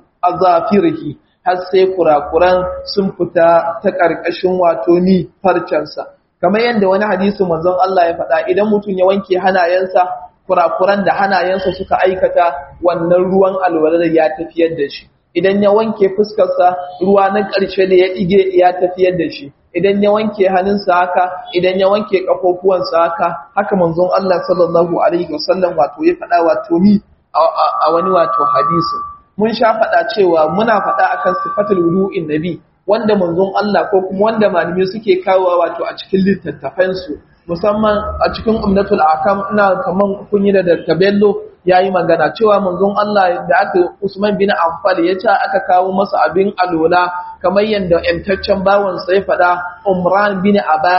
azafirhi har sai kurakuran sun fita ta ƙarƙashin wato ni farcensa kamar yadda wani hadisi manzon Allah ya faɗa idan mutum ya wanke hanayensa kurakuran da hanayensa suka aikata wannan ruwan alwalar ya tafiyar da shi idan ya wanke fuskarsa ruwa na ƙarshe da ya ɗige ya tafiyar da shi idan ya wanke hannunsa haka idan ya wanke ƙafofuwansa haka haka manzon Allah sallallahu alaihi wasallam wato ya faɗa wato ni a wani wato hadisi mun sha faɗa cewa muna faɗa akan sifatul wudu'in nabi wanda manzon Allah ko kuma wanda malamai suke kawo wato a cikin littattafansu musamman a cikin umnatul akam ina kaman kun yi da Bello ya yi magana cewa manzon Allah da aka Usman bin Affan ya ce aka kawo masa abin alola kamar yadda ‘yantaccen bawansa ya faɗa Umran bin Abana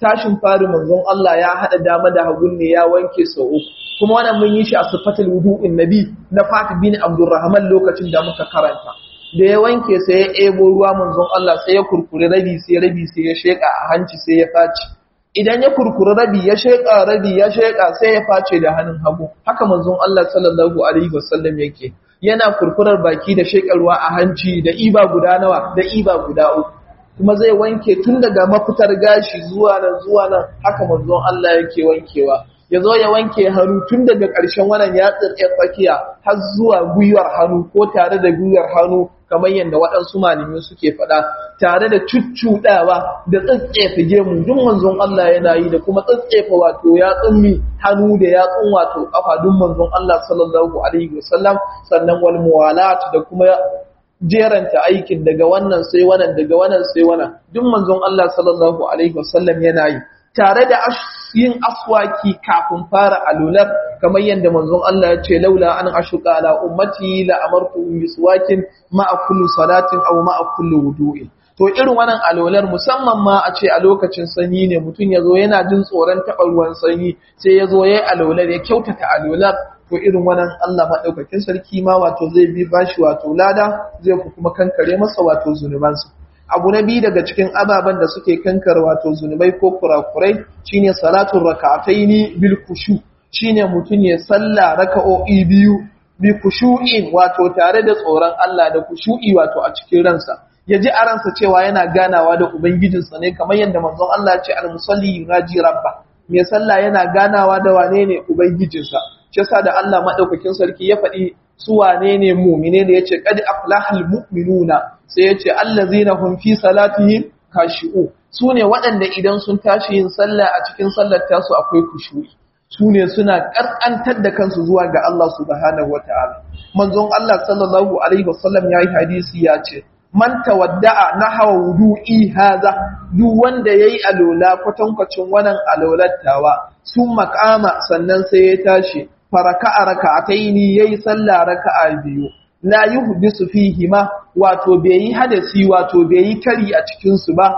tashin fari manzon Allah ya hada dama da hagun ne ya wanke sau uku kuma wannan mun yi shi a sifatul wudu'in nabi na Fatih bin Abdurrahman lokacin da muka karanta da ya wanke sai ya ebo ruwa manzon Allah sai ya kurkure rabi sai rabi sai ya sheka a hanci sai ya faci idan ya kurkure rabi ya sheka rabi ya sheka sai ya face da hannun hagu haka manzon Allah sallallahu alaihi wasallam yake yana kurkurar baki da shekarwa a hanci da iba guda nawa da iba guda uku kuma zai wanke tun daga mafitar gashi zuwa nan zuwa nan haka manzon Allah yake wankewa ya zo ya wanke hannu tun daga ƙarshen wannan ya tsirke tsakiya har zuwa gwiwar hannu ko tare da gwiwar hannu kamar yadda waɗansu malamai suke faɗa tare da cuccuɗawa da tsatsefa gemu duk manzon Allah yana yi da kuma tsatsefa wato ya tsummi hannu da ya tsun wato ƙafa duk manzon Allah sallallahu alaihi wasallam sannan wal muwalat da kuma jeranta aikin daga wannan sai wannan daga wannan sai wannan duk manzon Allah sallallahu alaihi wasallam yana yi tare da yin aswaki kafin fara alular kamar yadda manzon Allah ya ce laula an ashuka ala ummati la amartu biswakin ma'a kullu salatin aw ma'a kullu wudu'in to irin wannan alular musamman ma a ce a lokacin sanyi ne mutum ya zo yana jin tsoron taɓa ruwan sanyi sai ya zo ya yi alular ya kyautata alular to irin wannan Allah maɗaukakin sarki ma wato zai bi bashi wato lada zai kuma kankare masa wato zunubansa abu na biyu daga cikin ababen da suke kankar wato zunubai ko kurakurai shine salatun rak'ataini bil kushu shine mutum ya salla raka'o'i biyu bi kushu'in wato tare da tsoron Allah da kushu'i wato a cikin ransa ya ji a ransa cewa yana ganawa da ubangijinsa ne kamar yadda manzon Allah ya ce al-musalli yunaji rabba mai sallah yana ganawa da wane ne ubangijinsa shi yasa da Allah madaukakin sarki ya faɗi su wane ne mu'mine ne yace qad aflahal mu'minuna sai yace allazina hum fi salatihim khashi'u sune waɗanda idan sun tashi yin sallah a cikin sallar tasu akwai kushu'i sune suna karkantar da kansu zuwa ga Allah subhanahu wataala manzon Allah sallallahu alaihi wasallam yayi hadisi ya ce man tawadda'a nahwa wudu'i hadha duk wanda yayi alola kwatankwacin wannan alolattawa sun makama sannan sai ya tashi faraka'a raka'ataini yayi sallah raka'a biyu la yuhdisu fihi ma wato bai yi hadasi wato bai yi kari a cikin su ba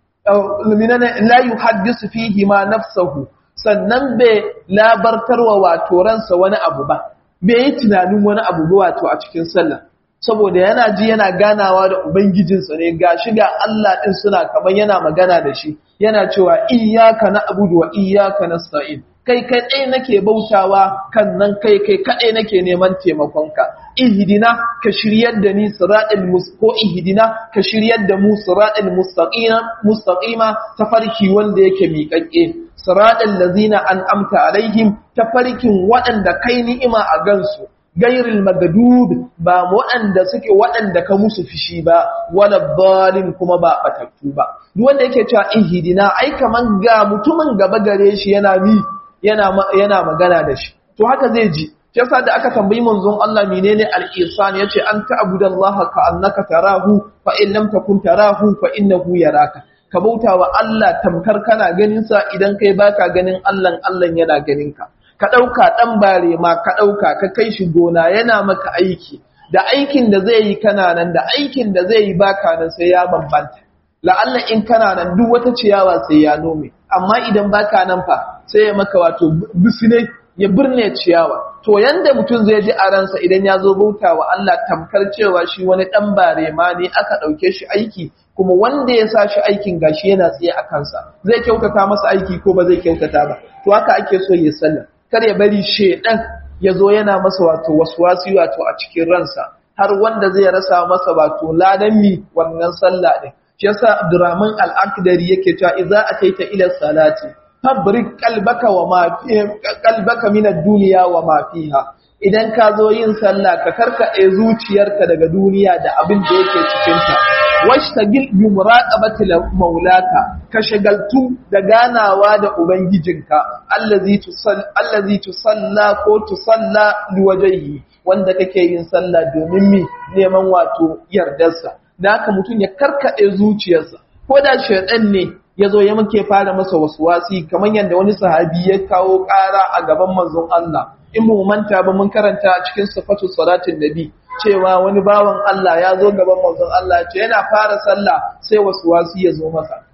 la yuhaddisu fihi ma nafsuhu sannan bai labartarwa wato ransa wani abu ba bai yi tunanin wani abu ba wato a cikin sallah saboda yana ji yana ganawa da ubangijinsa ne gashi ga Allah din suna kamar yana magana da shi yana cewa iyyaka na'budu wa iyyaka nasta'in kai kai ɗaya nake bautawa kan nan kai kai kaɗai nake neman taimakonka ihdina ka shiryar da ni siratal ko ihdina ka shiryar da mu siratal mustaqima mustaqima tafarki wanda yake miƙaƙƙe siratal ladzina an'amta alaihim tafarkin waɗanda kai ni'ima a gansu gairil magadub ba waɗanda suke waɗanda ka musu fishi ba wala balin kuma ba batattu ba duk wanda yake cewa ihdina ai kaman ga mutumin gaba gare shi yana mi yana yana magana da shi to haka zai ji yasa da aka tambayi manzon Allah menene al-ihsan yace an ta'budallaha ka annaka tarahu fa in lam takun tarahu fa innahu yaraka ka bautawa Allah tamkar kana ganin sa idan kai baka ganin Allah Allah yana ganin ka ka ɗauka ɗan bare ma ka ɗauka ka kai shi gona yana maka aiki da aikin da zai yi kana nan da aikin da zai yi baka nan sai ya bambanta la'alla in kana nan duk wata ciyawa sai ya nome amma idan baka nan fa sai ya maka wato bisine ya birne ciyawa to yanda mutum zai ji a ransa idan ya zo bauta wa Allah tamkar cewa shi wani ɗan bare ma ne aka ɗauke shi aiki kuma wanda ya sa shi aikin gashi yana tsaye a kansa zai kyautata masa aiki ko ba zai kyautata ba to haka ake so ya sallah kar ya bari shedan ya zo yana masa wato waswasi wato a cikin ransa har wanda zai rasa masa wato ladan mi wannan sallah din shi yasa Abdurrahman al-Akdari yake cewa idza ataita ila salati fabrik qalbaka wa ma qalbaka min ad-dunya wa ma fiha idan ka zo yin sallah ka karkade zuciyarka daga duniya da abin da yake cikin ta washtagil bi muraqabati maulaka ka shagaltu da ganawa da ubangijinka allazi tusalla allazi tusalla ko tusalla liwajhihi wanda kake yin sallah domin mi neman wato yardarsa da haka mutum ya karkade zuciyarsa ko da shaytan ne yazo ya muke fara masa waswasi kamar yadda wani sahabi ya kawo ƙara a gaban manzon Allah in mu manta ba mun karanta a cikin sifatu salatin nabi cewa wani bawan Allah ya zo gaban manzon Allah ce yana fara sallah sai wasu wasu ya zo masa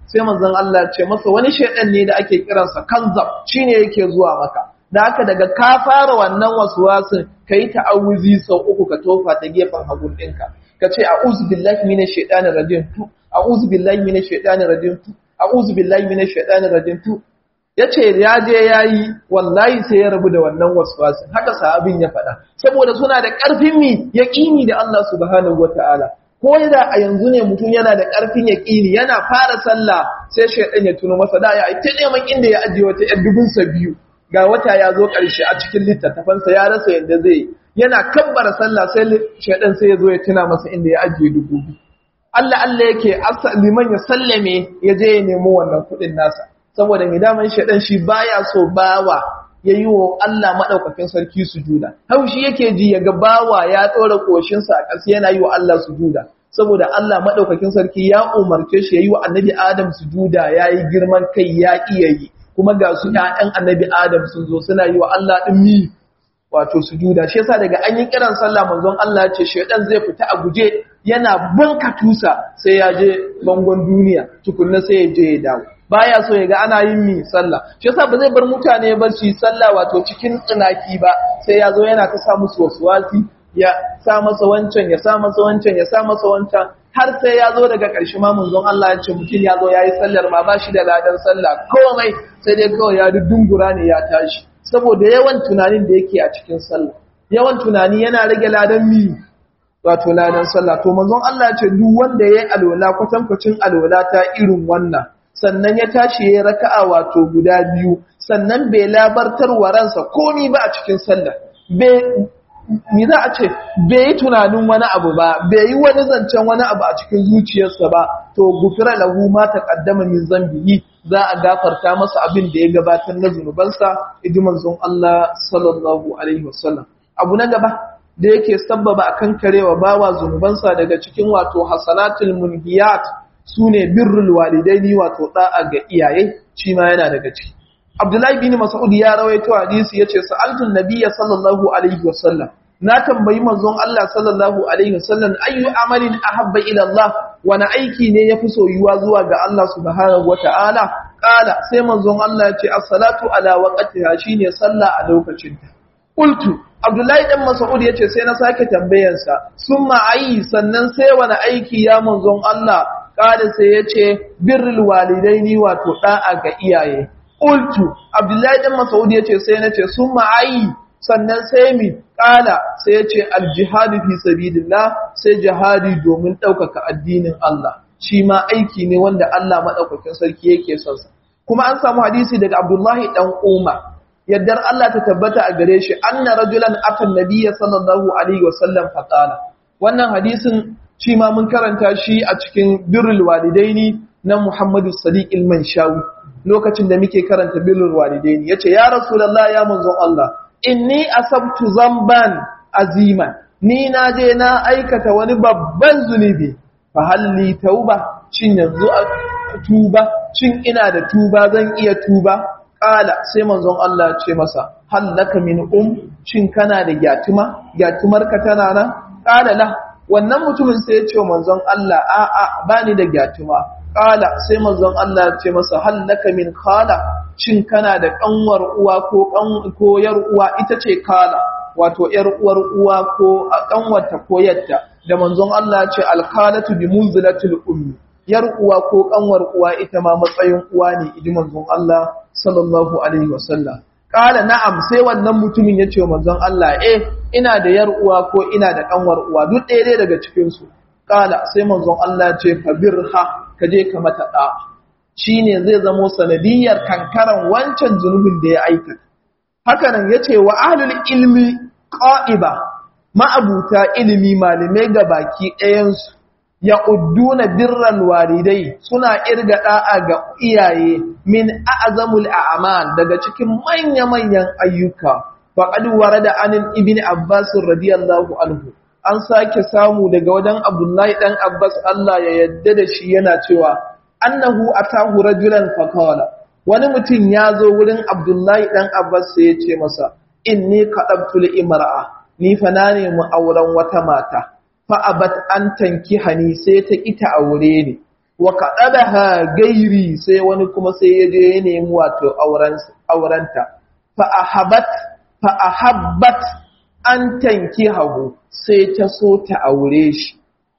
sai manzon Allah ce masa wani shaidan ne da ake kiransa kanzab shine yake zuwa maka da haka daga ka fara wannan waswasin kai ta'awuzi sau uku ka tofa ta gefen hagun ɗinka ka ce a'udhu billahi minash shaitanir rajim tu a'udhu billahi minash shaitanir rajim tu a'udhu billahi minash shaitanir rajim tu yace ya je yayi wallahi sai ya rabu da wannan waswasin haka sahabin ya faɗa saboda suna da ƙarfin mi yaqini da Allah subhanahu wataala ko da a yanzu ne mutum yana da ƙarfin yaƙini yana fara sallah sai shaidan ya tuno masa da ya ta neman inda ya ajiye wata ‘yan dubunsa biyu ga wata ya zo ƙarshe a cikin littattafansa ya rasa yadda zai yana kabbara sallah sai shaidan sai ya zo ya tuna masa inda ya ajiye dubu biyu Allah Allah yake liman ya sallame ya je ya nemo wannan kuɗin nasa saboda mai daman shaidan shi baya so bawa ya yi wa Allah maɗaukakin sarki sujuda. Haushi yake ji ya ga bawa ya ɗora ƙoshinsa a ƙasa yana yi wa Allah sujuda. Saboda Allah maɗaukakin sarki ya umarce shi ya yi wa annabi Adam sujuda ya yi girman kai ya iya yi. Kuma ga su ‘ya'yan annabi Adam sun zo suna yi wa Allah ɗin mi wato sujuda. Shi yasa daga an yi kiran sallah manzon Allah ce shaidan zai fita a guje yana banka tusa sai ya je bangon duniya tukunna sai ya je ya dawo. baya so ya ga ana yin mi sallah shi yasa ba zai bar mutane ba su yi sallah wato cikin tsinaki ba sai ya zo yana ta sa musu waswasi ya sa masa wancan ya sa masa wancan ya sa masa wancan har sai ya zo daga ƙarshe ma munzon Allah ya ce mutum ya zo yayi sallar ma ba shi da ladan sallah komai sai dai kawai ya dudungura ne ya tashi saboda yawan tunanin da yake a cikin sallah yawan tunani yana rage ladan mi wato ladan sallah to manzon Allah ya ce duk wanda yayi alwala kwatankwacin alwala ta irin wannan sannan ya tashi ya raka'a wato guda biyu sannan bai labartar wa ransa komi ba a cikin sallah bai za a ce bai yi tunanin wani abu ba bai yi wani zancen wani abu a cikin zuciyarsa ba to gufira lahu ma taqaddama min zambihi za a gafarta masa abin da ya gabatar na zunubansa idi manzon Allah sallallahu alaihi wasallam abu na gaba da yake sabbaba akan karewa bawa zunubansa daga cikin wato hasanatul munhiyat su ne birrul walidaini wato da'a ga iyaye shi ma yana daga ciki Abdullahi bin Mas'ud ya rawaito hadisi yace sa'altu nabiyya sallallahu alaihi wasallam na tambayi manzon Allah sallallahu alaihi wasallam ayyu amalin ahabba ila Allah wani aiki ne yafi soyuwa zuwa ga Allah subhanahu wataala kala sai manzon Allah yace as-salatu ala waqtiha shine sallah a lokacinta qultu Abdullahi dan Mas'ud yace sai na sake tambayansa summa ayi sannan sai wani aiki ya manzon Allah kada sai ya ce birrul walidaini wato da'a ga iyaye qultu abdullahi dan mas'ud ya ce sai nace summa ayi sannan sai mi kala sai ya ce aljihadu fi sabilillah sai jihadi domin ɗaukaka addinin Allah shi ma aiki ne wanda Allah madaukakin sarki yake son sa kuma an samu hadisi daga abdullahi dan umar yaddar Allah ta tabbata a gare shi anna rajulan atan nabiyya sallallahu alaihi wasallam faqala wannan hadisin shi ma mun karanta shi a cikin birrul walidaini na Muhammadu Sadiq al-Manshawi lokacin da muke karanta birrul walidaini yace ya rasulullah ya manzon Allah inni asabtu zamban azima ni na je na aikata wani babban zunubi fa halli tauba shin yanzu a tuba shin ina da tuba zan iya tuba kala sai manzon Allah ce masa hallaka min um shin kana da gyatuma gyatumarka tana nan kala la wannan mutumin sai ya ce wa manzon Allah a'a bani da gyatuma kala sai manzon Allah ya ce masa hallaka min khala shin kana da kanwar uwa ko kan ko yar uwa ita ce kala wato yar uwar uwa ko kanwarta ko yatta da manzon Allah ya ce alkalatu bi munzilatil ummi yar uwa ko kanwar uwa ita ma matsayin uwa ne idi manzon Allah sallallahu alaihi wasallam kala na'am sai wannan mutumin ya ce wa manzon Allah eh ina da yar uwa ko ina da kanwar uwa duk ɗaya dai daga cikin su kala sai manzon Allah ce fa birha ka je ka mata da shine zai zamo sanadiyar kankaran wancan zunubin da ya aikata haka nan yace wa ahlul ilmi qa'iba ma'abuta ilimi malamai ga baki ɗayan su ya udduna birran walidai suna irga da'a ga iyaye min a'zamul a'mal daga cikin manya-manyan ayyuka faqad warada anin ibni abbas radiyallahu anhu an sake samu daga wajen abdullahi dan abbas Allah ya yadda da shi yana cewa annahu atahu rajulan faqala wani mutum ya zo wurin abdullahi dan abbas sai ya ce masa inni qadabtu li imra'a ni fa na nemi auren wata mata fa abat an tanki hani sai ta ita aure ni wa kaɗaɗaha gairi sai wani kuma sai ya je ya nemi wato aurenta fa'ahabat fa'ahabbat an tanki hagu sai ta so ta aure shi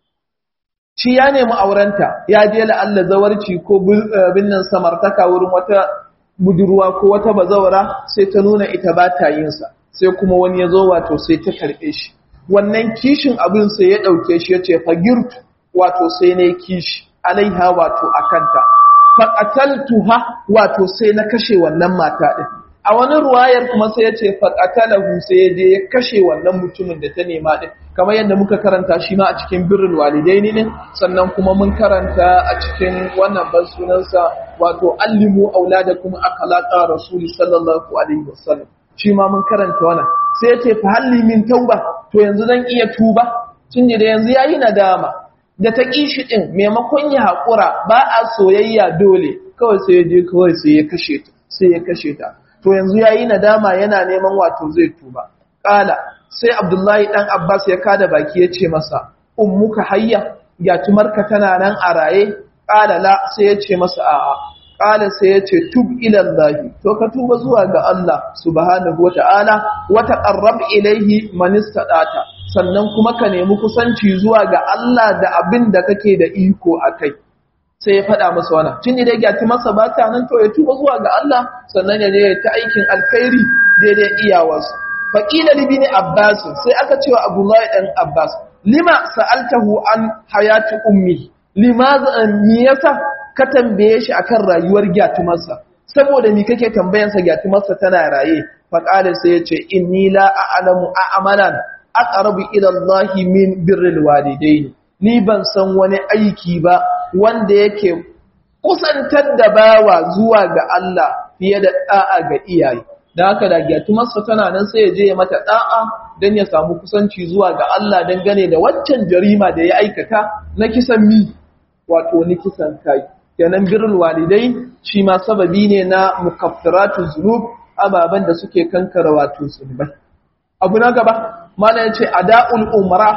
shi ya nemi aurenta ya je la'alla zawarci ko binnan samartaka wurin wata budurwa ko wata bazawara sai ta nuna ita ba ta yinsa sai kuma wani ya zo wato sai ta karɓe shi wannan kishin abin sai ya ɗauke shi ya ce fagirtu wato sai na kishi alaiha wato a kanta faƙataltuha wato sai na kashe wannan mata ɗin a wani ruwayar kuma sai ya ce faƙatalahu sai ya je ya kashe wannan mutumin da ta nema ɗin kamar yadda muka karanta shi ma a cikin birnin walidaini ne sannan kuma mun karanta a cikin wannan ban sunansa wato allimu auladakum akhlaqa rasuli sallallahu alaihi wasallam shi ma mun karanta wannan sai ya ce fa halli min tauba to yanzu zan iya tuba tun da yanzu yayi nadama da ta kishi din maimakon ya hakura ba a soyayya dole kawai sai ya je kawai sai ya kashe ta sai ya kashe ta to yanzu yayi nadama yana neman wato zai tuba kala sai abdullahi dan abbas ya kada baki ya ce masa ummuka hayya yatumarka tana nan a raye kala la sai ya ce masa a'a kala sai ya ce tub ilallahi to ka tuba zuwa ga Allah subhanahu wata'ala wa taqarrab ilaihi man istata sannan kuma ka nemi kusanci zuwa ga Allah da abin da kake da iko akai sai ya faɗa masa wannan tun da ya ti masa ba ta nan to ya tuba zuwa ga Allah sannan ya je ta aikin alkhairi daidai iyawarsa faqila li bin abbas sai aka cewa abdullahi dan abbas lima sa'altahu an hayati ummi limaza me yasa ka tambaye shi akan rayuwar gyatumarsa saboda ni kake tambayansa gyatumarsa tana raye faqala sai yace inni la a'lamu a'malan aqrabu ila Allah min birril walidain ni ban san wani aiki ba wanda yake kusantar da bawa zuwa ga Allah fiye da da'a ga iyaye da haka da gyatumarsa tana nan sai ya je ya mata da'a dan ya samu kusanci zuwa ga Allah dangane da waccan jarima da ya aikata na kisan mi wato ni kisan kai kenan birrul walidai shi ma sababi ne na mukaffaratu zunub ababan da suke kankara wato zunubai abu na gaba mana yace ada'ul umra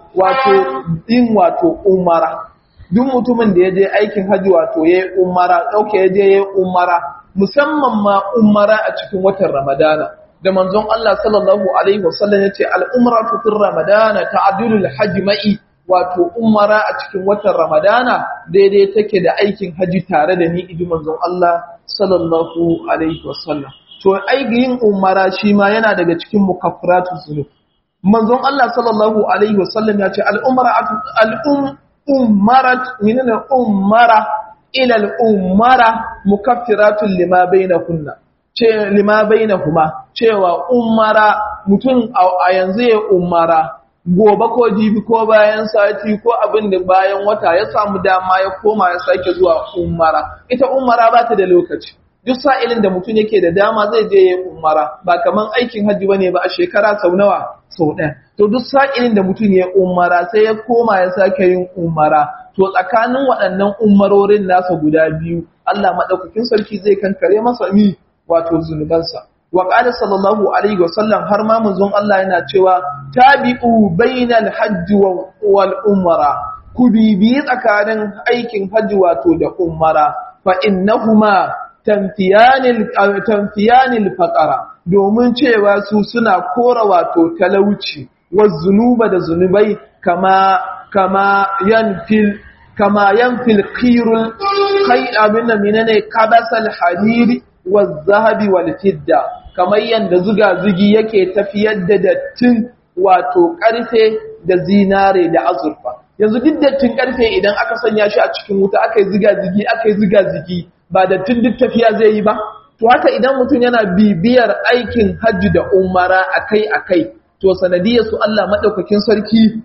wato din wato umara duk mutumin da yaje aikin haji wato yayi umara dauke yaje yayi umara musamman ma umara a cikin watan ramadana da manzon Allah sallallahu alaihi wasallam yace al-umratu fi ramadana ta'dilul hajji ma'i wato umara a cikin watan Ramadana daidai take da aikin haji tare da ni iji manzon Allah sallallahu alaihi wasallam to aikin umara shi ma yana daga cikin mukaffiratu zunub manzon Allah sallallahu alaihi wasallam ya ce al-umratu al-um umarat minna umara ila al-umara mukaffiratun lima bainahunna ce lima bainahuma cewa umara mutum a yanzu ya umara gobe ko jibi ko bayan sati ko abin da bayan wata ya samu dama ya koma ya sake zuwa umara ita umara ba ta da lokaci duk sa'ilin da mutum yake da dama zai je ya umara ba kaman aikin hajji bane ba a shekara sau nawa sau ɗaya to duk sa'ilin da mutum ya umara sai ya koma ya sake yin umara to tsakanin waɗannan umarorin nasa guda biyu Allah madaukakin sarki zai kankare masa mi wato zunubansa wa qala sallallahu alaihi wasallam har ma manzon Allah yana cewa tabi'u bainal hajji wal umra ku bibi tsakanin aikin hajji wato da umara fa innahuma tanfiyanil tanfiyanil faqara domin cewa su suna kora wato talauci zunuba da zunubai kama kama yanfil kama yanfil qirul kai abinda menene kabasal hadiri zahabi wal fidda kamar yanda zuga-zugi yake tafiyar da dattin wato karfe da zinare da azurfa yanzu duk dattin karfe idan aka sanya shi a cikin wuta aka yi ziga-zigi aka yi ziga-zigi ba dattin duk tafiya zai yi ba to haka idan mutum yana bibiyar aikin hajji da umara akai-akai to sanadiyar su Allah madaukakin sarki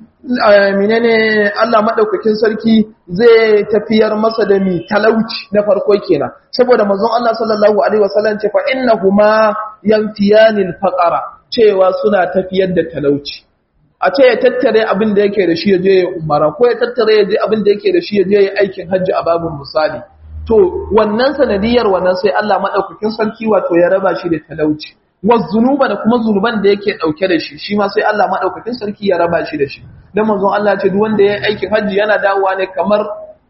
menene Allah madaukakin sarki zai tafiyar masa da mi talauci na farko kenan saboda manzon Allah sallallahu alaihi wasallam ce fa innahuma yanfiyanil faqara cewa suna tafiyar da talauci a ce ya tattare abin da yake da shi ya je ya umara ko ya tattare ya je abin da yake da shi ya je ya aikin hajji a babin misali to wannan sanadiyar wannan sai Allah madaukakin sarki wato ya raba shi da talauci zunuba da kuma zunuban da yake dauke da shi shi ma sai Allah madaukakin sarki ya raba shi da shi dan manzon Allah ce duk wanda ya aikin haji yana dawowa ne kamar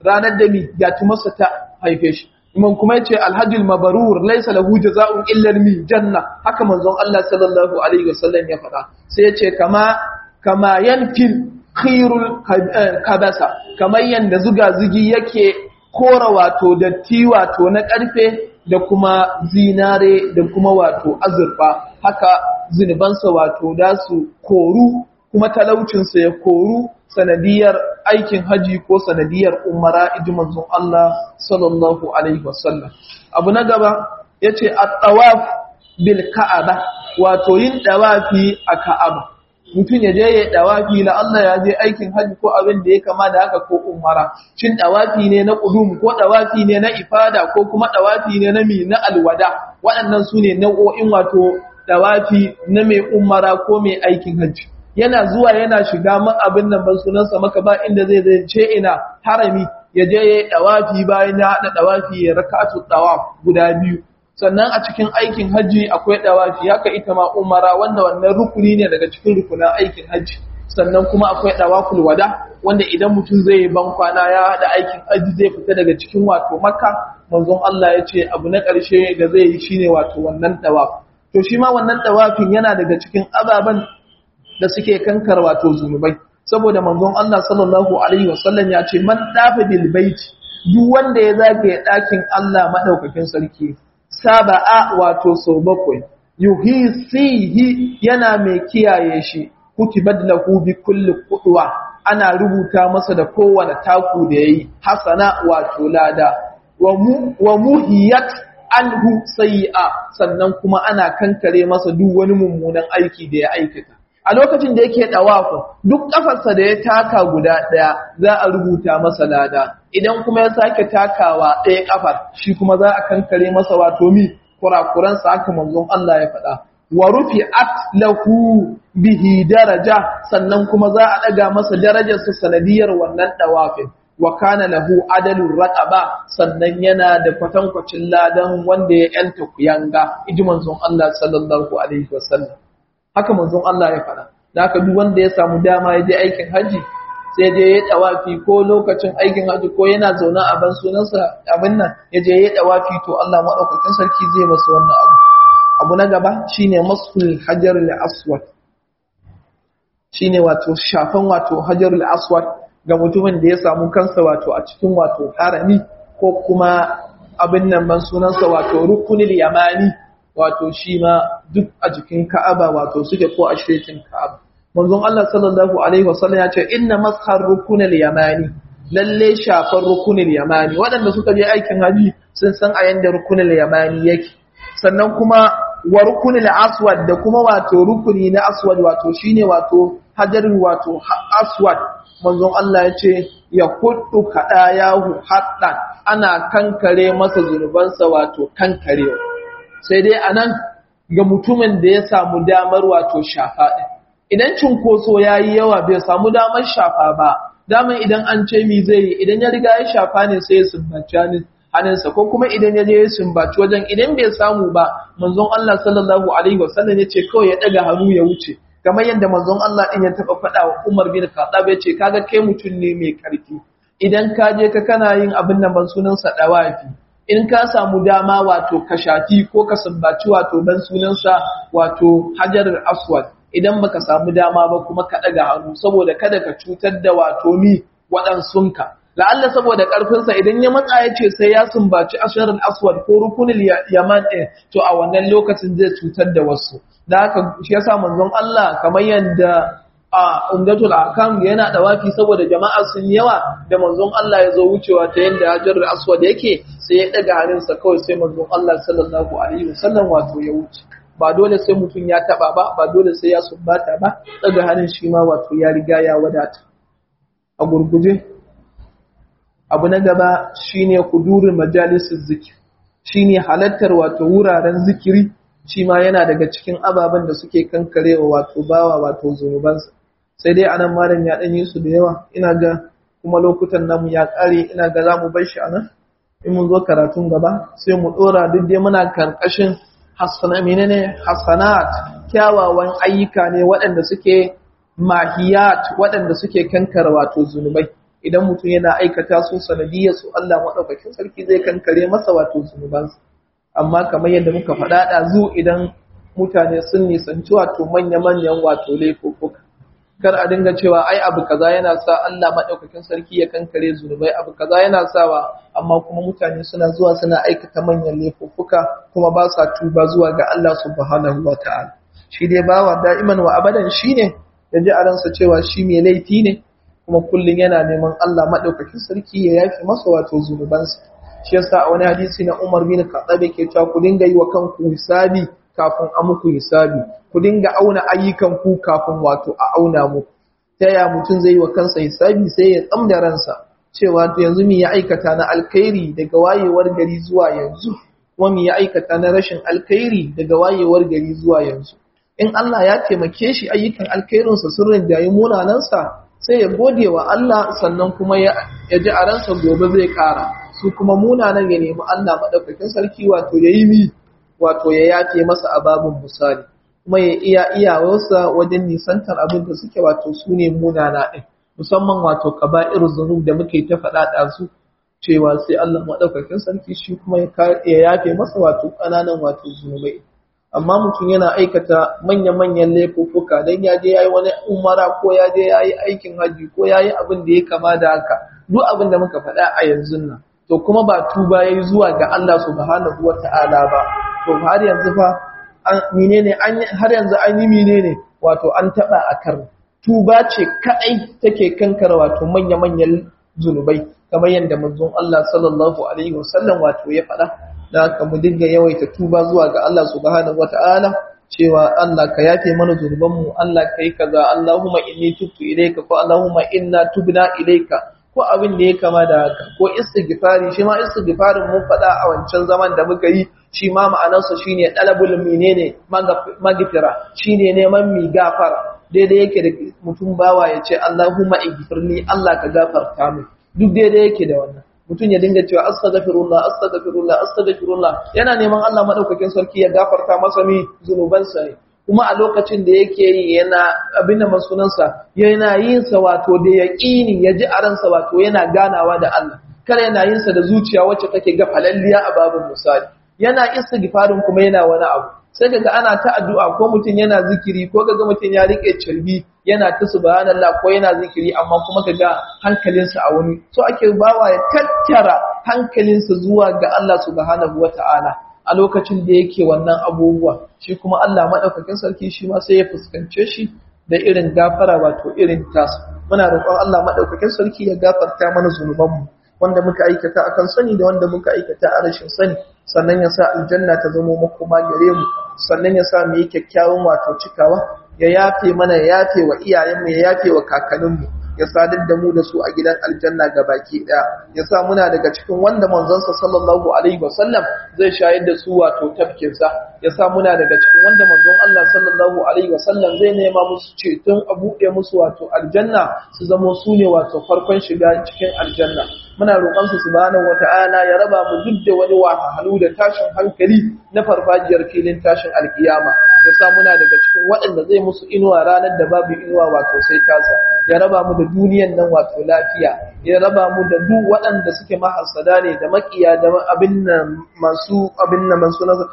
ranar da mi gatumarsa ta haife shi imam kuma yace alhajjul mabrur laysa lahu jazaa'un illa al janna haka manzon Allah sallallahu alaihi wasallam ya faɗa sai yace kama kama yanfil khirul kabasa kamar yanda zuga zugi yake kora wato datti wato na karfe da kuma zinare da kuma wato azurfa haka zinubansa wato da su koru kuma talaucinsa ya koru sanadiyar aikin haji ko sanadiyar umara iji manzon Allah sallallahu alaihi wasallam abu na gaba yace at-tawaf bil ka'aba wato yin dawafi a ka'aba mutum ya je ya dawafi la Allah ya je aikin haji ko abin da ya kama da haka ko umara shin dawafi ne na qudum ko dawafi ne na ifada ko kuma dawafi ne na mi na alwada waɗannan su ne nau'o'in wato dawafi na mai umara ko mai aikin haji yana zuwa yana shiga man abin nan ban sunansa maka ba inda zai zai ce ina harami ya je ya dawafi bayan ya haɗa dawafi ya raka'atu dawaf guda biyu sannan a cikin aikin hajji akwai dawafi haka ita ma umara wanda wannan rukuni ne daga cikin rukunan aikin hajji sannan kuma akwai dawaful wada wanda idan mutum zai yi ban kwana ya haɗa aikin hajji zai fita daga cikin wato makka manzon Allah ya ce abu na ƙarshe da zai yi shine wato wannan dawaf to shi ma wannan dawafin yana daga cikin ababen da suke kankar wato zunubai saboda manzon Allah sallallahu alaihi wasallam ya ce man dafa bil baiti duk wanda ya zagaye ɗakin Allah madaukakin sarki saba'a wato sau bakwai yuhisihi yana mai kiyaye shi kutibat lahu bi kulli qudwa ana rubuta masa da kowane taku da yayi hasana wato lada wa muhiyat anhu sayi'a sannan kuma ana kankare masa duk wani mummunan aiki da ya aikata a lokacin da yake dawafin duk kafarsa da ya taka guda daya za a rubuta masa lada idan kuma ya sake takawa ɗaya kafar shi kuma za a kankare masa wato mi kurakuran sa haka manzon Allah ya faɗa wa rufi'at lahu bihi daraja sannan kuma za a daga masa darajar sa sanadiyar wannan dawafin wa kana lahu adalur raqaba sannan yana da kwatankwacin ladan wanda ya yanta kuyanga iji manzon Allah sallallahu alaihi wasallam haka manzon Allah ya faɗa da haka duk wanda ya samu dama ya je aikin haji sai je ya tawafi ko lokacin aikin haji ko yana zaune a ban sunansa abin nan ya je ya tawafi to Allah madaukakin sarki zai masa wannan abu abu na gaba shine masul hajarul aswad shine wato shafan wato hajarul aswad ga mutumin da ya samu kansa wato a cikin wato harami ko kuma abin nan ban sunansa wato rukunil yamani wato shi ma duk a jikin Ka'aba wato suke ko a shekin Ka'aba. Manzon Allah sallallahu alaihi wasallam ya ce inna mashar rukunil yamani lalle shafar rukunil yamani waɗanda suka je aikin haji sun san a yanda rukunil yamani yake. Sannan kuma wa rukunil aswad da kuma wato rukuni na aswad wato shine wato hajarin wato aswad manzon Allah ya ce ya kuddu yahu haddan ana kankare masa zunubansa wato kankarewa sai dai a nan ga mutumin da ya samu damar wato shafa ɗin. Idan cinkoso ya yi yawa bai samu damar shafa ba, damar idan an ce mi zai yi idan ya riga ya shafa ne sai ya sumbaci hannunsa ko kuma idan ya je ya sumbaci wajen idan bai samu ba manzon Allah sallallahu alaihi wasallam ya ce kawai ya ɗaga hannu ya wuce. Kamar yadda manzon Allah ɗin ya taɓa faɗa wa Umar bin Khattab ya ce kaga kai mutum ne mai ƙarfi. Idan ka je ka kana yin abin nan ban sunansa ɗawafi. in ka samu dama wato ka shafi ko ka sambaci wato dan sunansa wato hajarar aswad idan baka samu dama ba kuma ka daga hannu saboda kada ka cutar da wato ni waɗansunka la'alla saboda ƙarfinsa idan ya matsa ya ce sai ya sumbaci asharar aswad ko rukunin yaman ɗin to a wannan lokacin zai cutar da wasu da haka shi yasa manzon Allah kamar yadda a umdatul akam yana dawafi saboda jama'a sun yawa da manzon Allah ya zo wucewa ta yadda hajar aswad yake sai ya daga hannunsa kawai sai manzon Allah sallallahu alaihi wasallam wato ya wuce ba dole sai mutum ya taba ba ba dole sai ya sumbata ba daga hannun shi ma wato ya riga ya wadata a gurguje abu na gaba shine kudurin majalisar zikir shine halattar wato wuraren zikiri shi ma yana daga cikin ababen da suke kankarewa wato bawa wato zunubansa sai dai anan malam ya ɗanyi su da yawa ina ga kuma lokutan namu ya ƙare ina ga za mu bar shi anan in mun zo karatun gaba sai mu ɗora duk dai muna karkashin hasana menene hasanat kyawawan ayyuka ne waɗanda suke mahiyat waɗanda suke kankara wato zunubai idan mutum yana aikata su sanadiyar su Allah madaukakin sarki zai kankare masa wato zunubansa amma kamar yadda muka faɗa ɗazu idan mutane sun nisanci wato manya-manyan wato laifuffuka kar a dinga cewa ai abu kaza yana sa Allah madaukakin sarki ya kankare zunubai abu kaza yana sawa amma kuma mutane suna zuwa suna aikata manyan laifuffuka kuma ba sa tuba zuwa ga Allah subhanahu wataala shi dai bawa da'iman wa abadan shine yaji a ransa cewa shi mai laifi ne kuma kullun yana neman Allah madaukakin sarki ya yafi masa wato zunubansa shi yasa a wani hadisi na Umar bin Khattab yake cewa ku dinga yi wa kanku hisabi kafin a muku hisabi ku dinga auna ayyukan ku kafin wato a auna muku ta ya mutum zai yi wa kansa hisabi sai ya tsamda ransa cewa to yanzu me ya aikata na alkhairi daga wayewar gari zuwa yanzu kuma me ya aikata na rashin alkhairi daga wayewar gari zuwa yanzu in Allah ya taimake shi ayyukan alkhairinsa sun rinjayi munanansa sai ya gode wa Allah sannan kuma ya ji a ransa gobe zai kara su kuma munanan ya nemi Allah madaukakin sarki wato yayi mi wato ya yafe masa ababun misali kuma ya iya iyawarsa wajen nisantar abin da suke wato su ne munana ɗin musamman wato kaba'ir zunub da muke ta faɗa ɗazu cewa sai Allah maɗaukakin sarki shi kuma ya yafe masa wato ƙananan wato zunubai amma mutum yana aikata manya-manyan laifuffuka don ya je ya yi wani umara ko ya je ya yi aikin hajji ko ya yi abin da ya kama da haka duk abin da muka faɗa a yanzu nan to kuma ba tuba ya yi zuwa ga Allah subhanahu wa ta'ala ba to har yanzu fa menene har yanzu an yi menene wato an taba a kar tuba ce kadai take kankara wato manya-manyan zunubai kamar yadda manzon Allah sallallahu alaihi wasallam wato ya faɗa da haka mu dinga yawaita tuba zuwa ga Allah subhanahu wata'ala cewa Allah ka yafe mana zunubanmu Allah kai kaza Allahumma inni tubtu ilayka ko Allahumma inna tubna ilayka ko abin da ya kama da haka ko istighfari shi ma istighfarin mun faɗa a wancan zaman da muka yi shi ma ma'anarsa shine dalabul menene magfira shine neman mi gafara daidai yake da mutum bawa ya ce Allahumma ighfirli Allah ka gafarta min duk daidai yake da wannan mutum ya dinga cewa astaghfirullah astaghfirullah astaghfirullah yana neman Allah madaukakin sarki ya gafarta masa mi zunubansa ne kuma a lokacin da yake yi yana abin da masunansa yana yin sa wato da yaqini ya ji a ransa wato yana ganawa da Allah kar yana yin sa da zuciya wacce take gafalalliya a babin misali yana istighfarin kuma yana wani abu sai kaga ana ta addu'a ko mutum yana zikiri ko kaga mutum ya rike cirbi yana ta subhanallah ko yana zikiri amma kuma kaga hankalinsa a wani so ake bawa ya tattara hankalinsa zuwa ga Allah subhanahu wata'ala a lokacin da yake wannan abubuwa shi kuma Allah madaukakin sarki shi ma sai ya fuskance shi da irin gafara wato irin tasu muna roƙon Allah madaukakin sarki ya gafarta mana zunubanmu wanda muka aikata akan sani da wanda muka aikata a rashin sani sannan ya sa aljanna ta zama makoma gare mu sannan ya sa mu yi kyakkyawan wato cikawa ya yafe mana ya yafe wa iyayenmu ya yafe wa kakanninmu ya sadar da mu da su a gidan aljanna ga baki daya ya sa muna daga cikin wanda manzonsa sallallahu alaihi wasallam zai shayar da su wato tafkinsa ya sa muna daga cikin wanda manzon Allah sallallahu alaihi wasallam zai nema musu ceton a buɗe musu wato aljanna su zamo su ne wato farkon shiga cikin aljanna muna roƙon su subhanahu wata'ala ya raba mu duk da wani wahalhalu da tashin hankali na farfajiyar filin tashin alkiyama ya sa muna daga cikin waɗanda zai musu inuwa ranar da babu inuwa wato sai tasa ya raba mu da duniyan nan wato lafiya ya raba mu da duk waɗanda suke mahasada ne da makiya da abin nan masu abin nan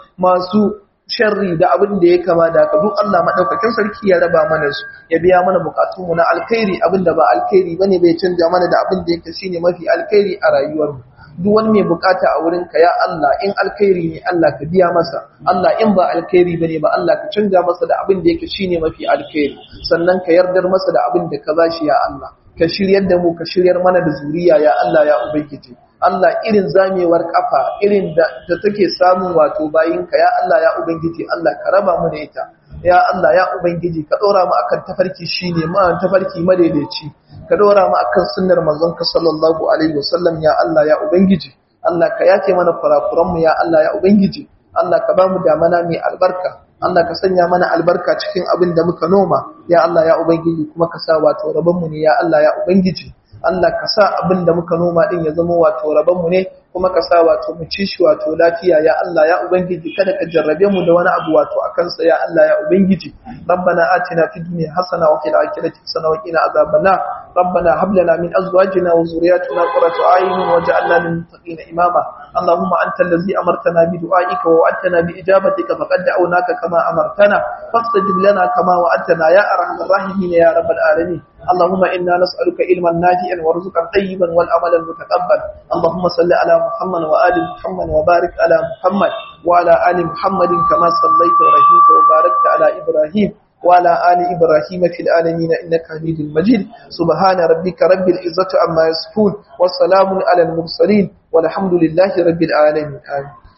masu sharri da abin da ya kama da haka duk Allah madaukakin sarki ya raba mana su ya biya mana bukatun mu na alkhairi abin da ba alkhairi bane bai canja mana da abin da yake shine mafi alkhairi a rayuwar mu duk wani mai bukata a wurin ka ya Allah in alkhairi ne Allah ka biya masa Allah in ba alkhairi bane ba Allah ka canja masa da abin da yake shine mafi alkhairi sannan ka yardar masa da abin da ka bashi ya Allah ka shiryar da mu ka shiryar mana da zuriya ya Allah ya ubangiji Allah irin zamewar kafa irin da take samun wato bayinka ya Allah ya ubangiji Allah ka raba mu da ita ya Allah ya ubangiji ka dora mu akan tafarki shine ma tafarki madaidaici ka dora mu akan sunnar manzon ka sallallahu alaihi wasallam ya Allah ya ubangiji Allah ka yace mana kurakuran mu ya Allah ya ubangiji Allah ka ba mu damana mai albarka Allah ka sanya mana albarka cikin abin da muka noma ya Allah ya ubangiji kuma ka sa wato rabon mu ne ya Allah ya ubangiji Allah ka sa abin da muka noma din ya zama wato rabon mu ne kuma ka sa wato mu ci shi wato lafiya ya Allah ya ubangiji kada ka jarrabe mu da wani abu wato akan sa ya Allah ya ubangiji rabbana atina fid dunya hasana wa fil akhirati hasana wa qina azaban ربنا هب لنا من أزواجنا وذرياتنا قرة أعين واجعلنا للمتقين إماما اللهم أنت الذي أمرتنا بدعائك ووعدتنا بإجابتك فقد دعوناك كما أمرتنا فاستجب لنا كما وعدتنا يا أرحم الراحمين يا رب العالمين اللهم إنا نسألك علما نافعا ورزقا طيبا والعمل المتقبل اللهم صل على محمد وآل محمد وبارك على محمد وعلى آل محمد كما صليت ورحمت وباركت على إبراهيم وعلى آل إبراهيم في العالمين إنك حميد مجيد سبحان ربك رب العزة عما يصفون والسلام على المرسلين والحمد لله رب العالمين آمين